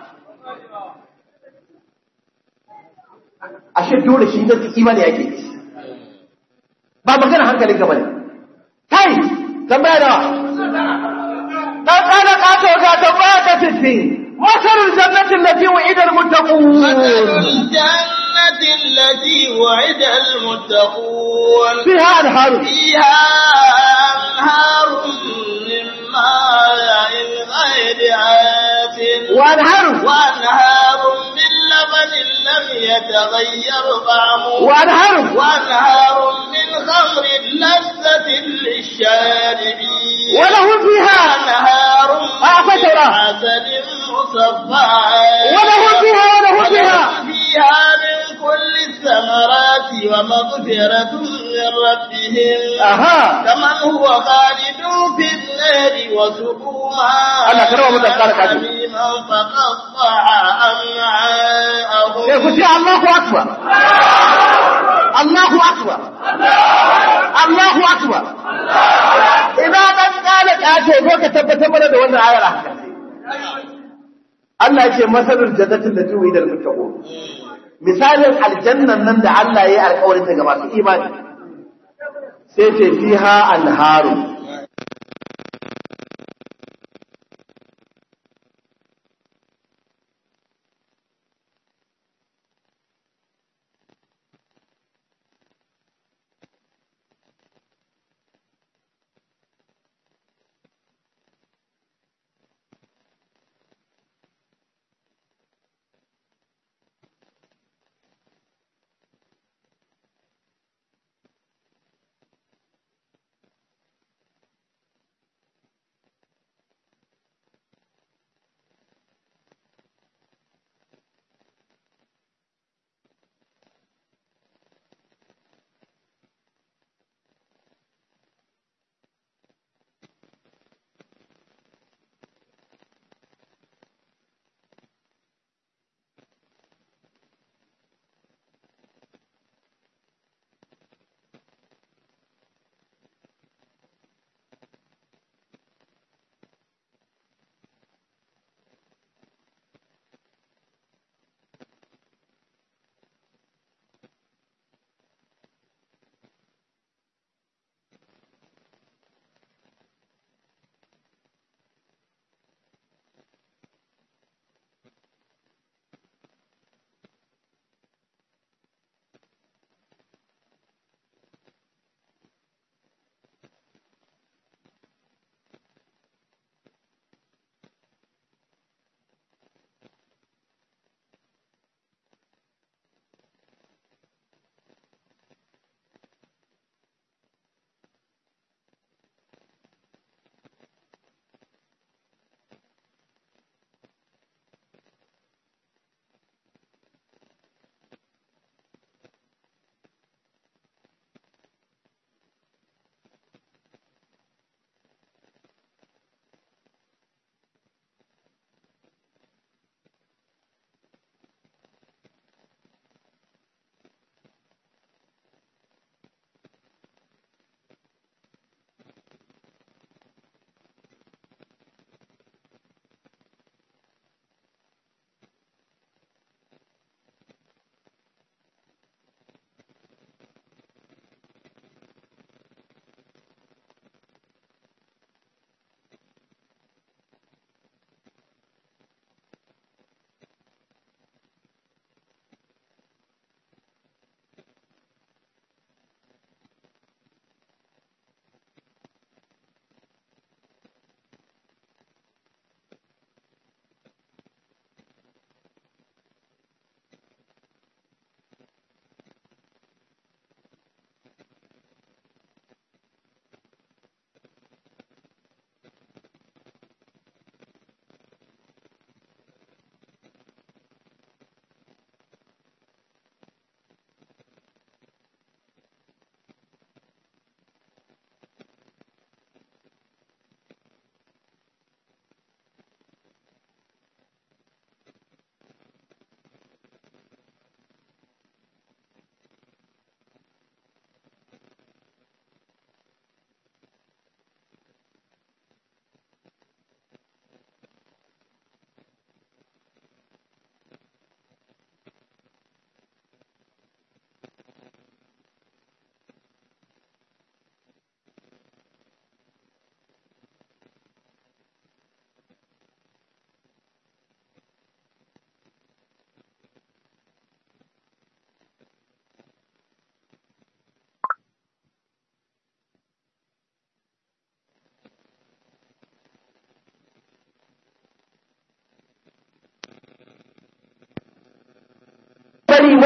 ashe dole shi da imani yake ba magana hankalin ka bane kai tambaya da dan kana kato ga tambaya ta titti masalul jannati allati wa'ida almuttaqun الجنة التي وعد المتقون fiha anharu فيها أنهار من ماء غير آسن wa anharu وأنهار من لبن لم يتغير طعمه wa anharu وأنهار من خمر لذة للشاربين wa lahum fiha وأنهار أعطيت من الله. عسل مصفى wa lahum fiha wa lahum fiha ولهم فيها من كل الثمرات ومغفرة من ربهم aha كمن هو خالد في النار وسقوا Allah karama mu da kare kaji. حميما فقطع أمعاءهم sai ku ce Allahu akbar Allahu akbar Allahu akbar ina dan kala kace ko ka tabbatar mana da wannan ayar haka Allah yake masalul jannatin lati wa'ida al-muttaqun misalin aljannan nan da Allah ya yi alƙawarin ta ga masu imani sai ce fiha anharu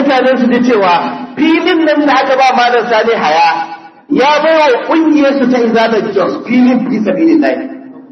mutane su ji cewa filin nan da aka ba malam sani haya ya bai wa ƙungiyar su ta izalar jos filin fi sabilin lai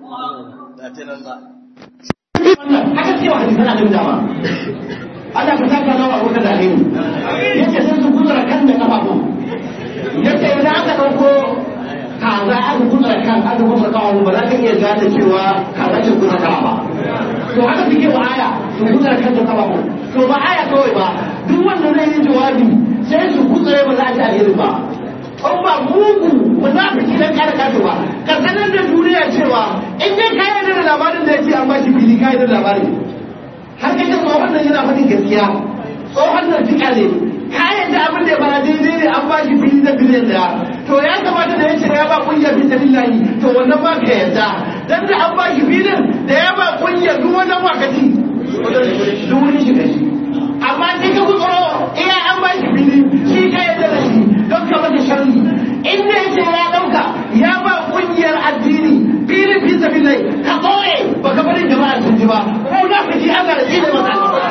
haka cewa hadisan annabi dama Allah ka saka nawa abokan da alheri yace sai su kuzura kan da kafafu yace idan aka dauko kaza aka kuzura kan aka kuzura kafafu ba za ka iya gane cewa kaza ce kuzura kafa ba to haka suke wa aya su kuzura kan da kafafu to ba aya kawai ba duk wanda zai yi jawabi sai su kuzura ba za a ji alheri ba an ba mugu ba za ka kidan kare kato ba ka sanar da duniya cewa in dai ka yarda da labarin da yake an ba shi fili ka yarda da labarin har kai da tsohon nan yana faɗin gaskiya tsohon nan fika ne ka yarda abin da ya bara daidai ne an ba shi fili da biliyan daya to ya kamata da ya ce ya ba kungiyar fi sabilillahi to wannan ba ka yarda dan da an ba shi filin da ya ba kungiyar duk wannan wakati duk wani shiga shi amma sai ka kutsuro iya an ba shi fili shi ka yarda da shi don ka masa sharri inda yace ya dauka ya ba kungiyar addini fili fi sabilillahi ka tsoye baka bari jama'a sun ji ba ko na fiti Allah ya tsine masa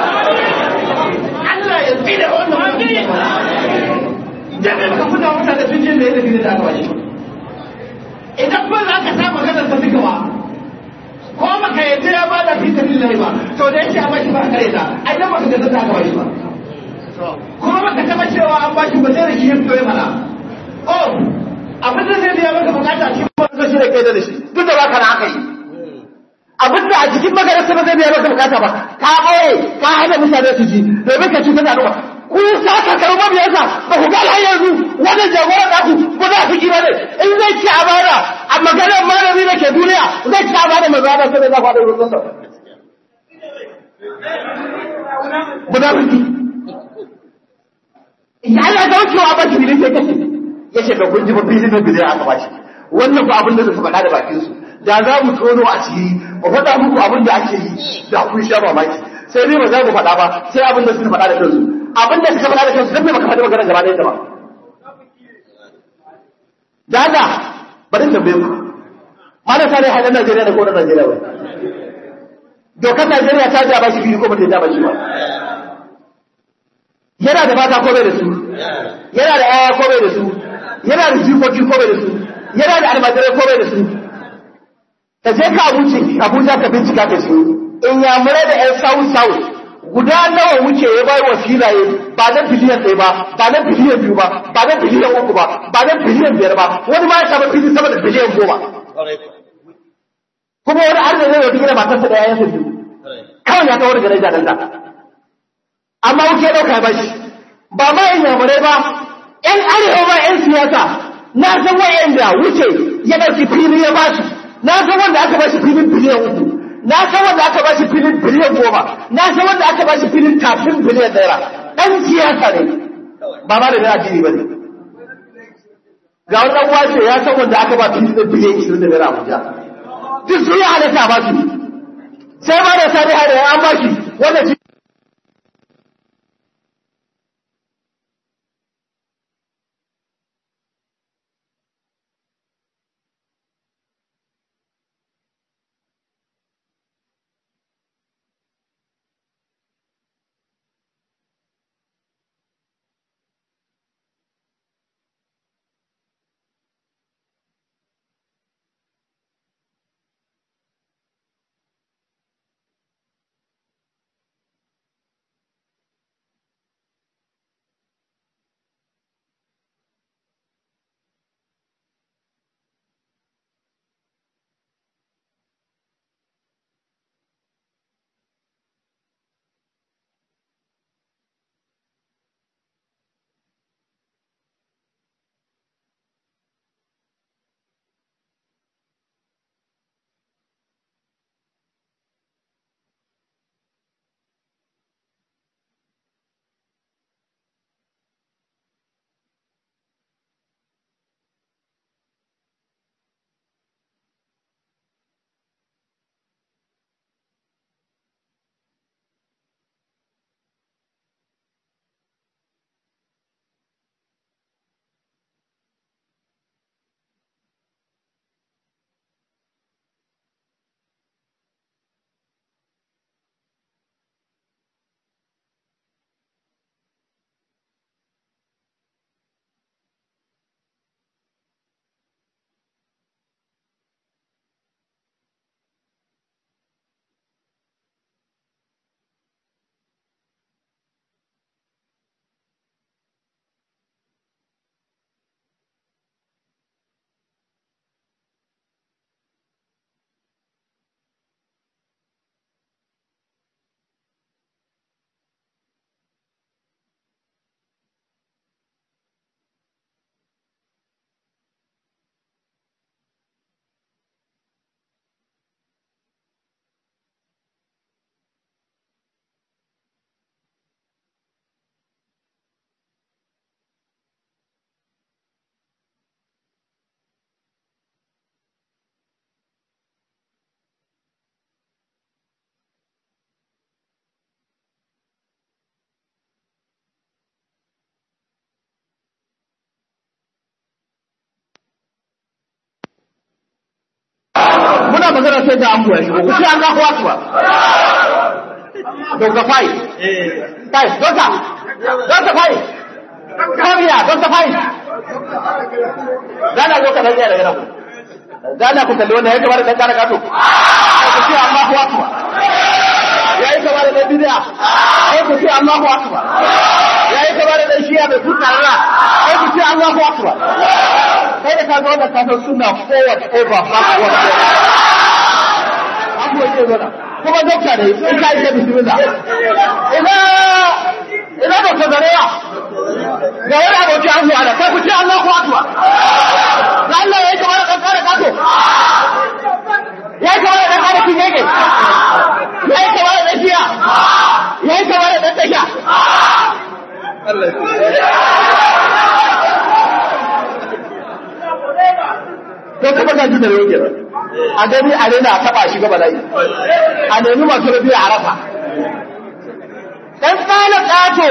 Allah ya tsine wannan mutum jami'a baka fita mutane sun je mai da fili da aka bashi idan ba za ka sa maganar ta duka ba ko baka yadda ya ba da fi sabilillahi ba to da yace a bashi ba kare ta ai dan baka ga ta aka bashi ba kuma baka taba cewa an bashi ba sai da shi ya fito ya fara oh abin da zai biya maka bukata shi ba su shi da kai da shi duk da baka na aka yi abin da a cikin magararsa ba zai biya maka bukata ba ka ɓoye ka hana mutane su ji domin ka cutar da al'umma ku sa ka karu mabiyarsa ba ku ga har yanzu wannan jagoran naku ko za su ji ba ne in zai ci amana a maganar malami da ke duniya zai ci amana mai zaba sai da za ku haɗa wurin sa munafiki ya Allah ga wucewa ba shi bilin sai kace ya ce ga kun ji ba bilin da bilin aka bashi wannan ba abin da su faɗa da bakin su da za mu tono a ciki ba faɗa muku abin da ake yi da kun sha mamaki sai dai ba za mu faɗa ba sai abin da suka faɗa da kansu abin da suka faɗa da kansu dan me baka faɗi magana gaba ɗaya ta ba da Allah bari tambaye ku malam sare halan Najeriya da ko na Najeriya ba dokar Najeriya ta ja ba shi biyu ko ba ta ja ba shi ba yana da mata ko bai da su yana da yaya ko bai da su yana da jikoki ko bai da su yana da almajirai ko bai da su ka je ka wuce Abuja ka bincika ka ce in ya mura da ƴan south south guda nawa wuce ya bai wa filaye ba na biliyan ɗaya ba ba na biliyan biyu ba ba na biliyan uku ba ba na biliyan biyar ba wani ma ya samu fili sama da biliyan goma kuma wani arziki ne wata gina matarsa da yayansa biyu kawai ya kawo daga rai da amma wuce ɗauka ba shi ba ma yin yamurai ba ‘yan arewa ba ‘yan siyasa na san wa'yanda wuce ya ɗauki fili ya basu na san wanda aka bashi filin biliyan uku na san wanda aka bashi filin biliyan goma na san wanda aka bashi filin kafin biliyan naira ɗan siyasa ne ba ma da na addini ba ne ga wani ɗan wace ya san wanda aka ba filin biliyan ishirin da naira abuja duk sun yi halatta ba su sai ma da sani hada an ba shi wanda sai da amu ya shigo ku ce Allahu akbar Dr. Fai Fai Dr. Dr. Fai Kamiya Dr. Fai Dana zo ka dan daga nan Dana ku kalli wannan ya kamar dan kara kato ku ce Allahu akbar ya yi kamar dan bid'a sai ku ce Allahu akbar ya yi kamar dan shiya mai kutsara sai ku ce Allahu akbar kai da ka ga wannan ka san sunna forward over backward abu yake zana kuma dokta ne in ka yi da bismillah ina ina da sadariya ga wani abokin an zuwa da kai ku ce Allahu akbar da Allah ya yi kamar dan kare kato ya yi kamar dan kare kin yake ya yi kamar dan shiya ya yi kamar dan tasha ko kuma ga ji da yake a gani a rena a taba shi gaba dai a nemi masu rabi a rafa dan tsala kato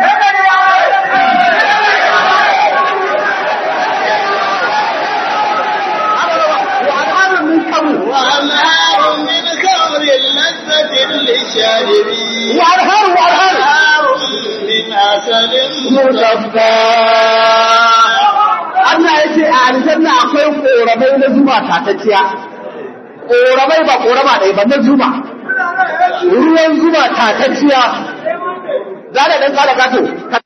وأنهار من خمر وأنهار من خمر لذة للشاربين وأنهار وأنهار وأنهار من عسل مصفى Allah ya ce a aljanna akwai ƙoramai na zuma tatacciya ƙoramai ba ƙorama ɗaya ba na zuma ruwan zuma tatacciya za da ɗan ƙara gato ka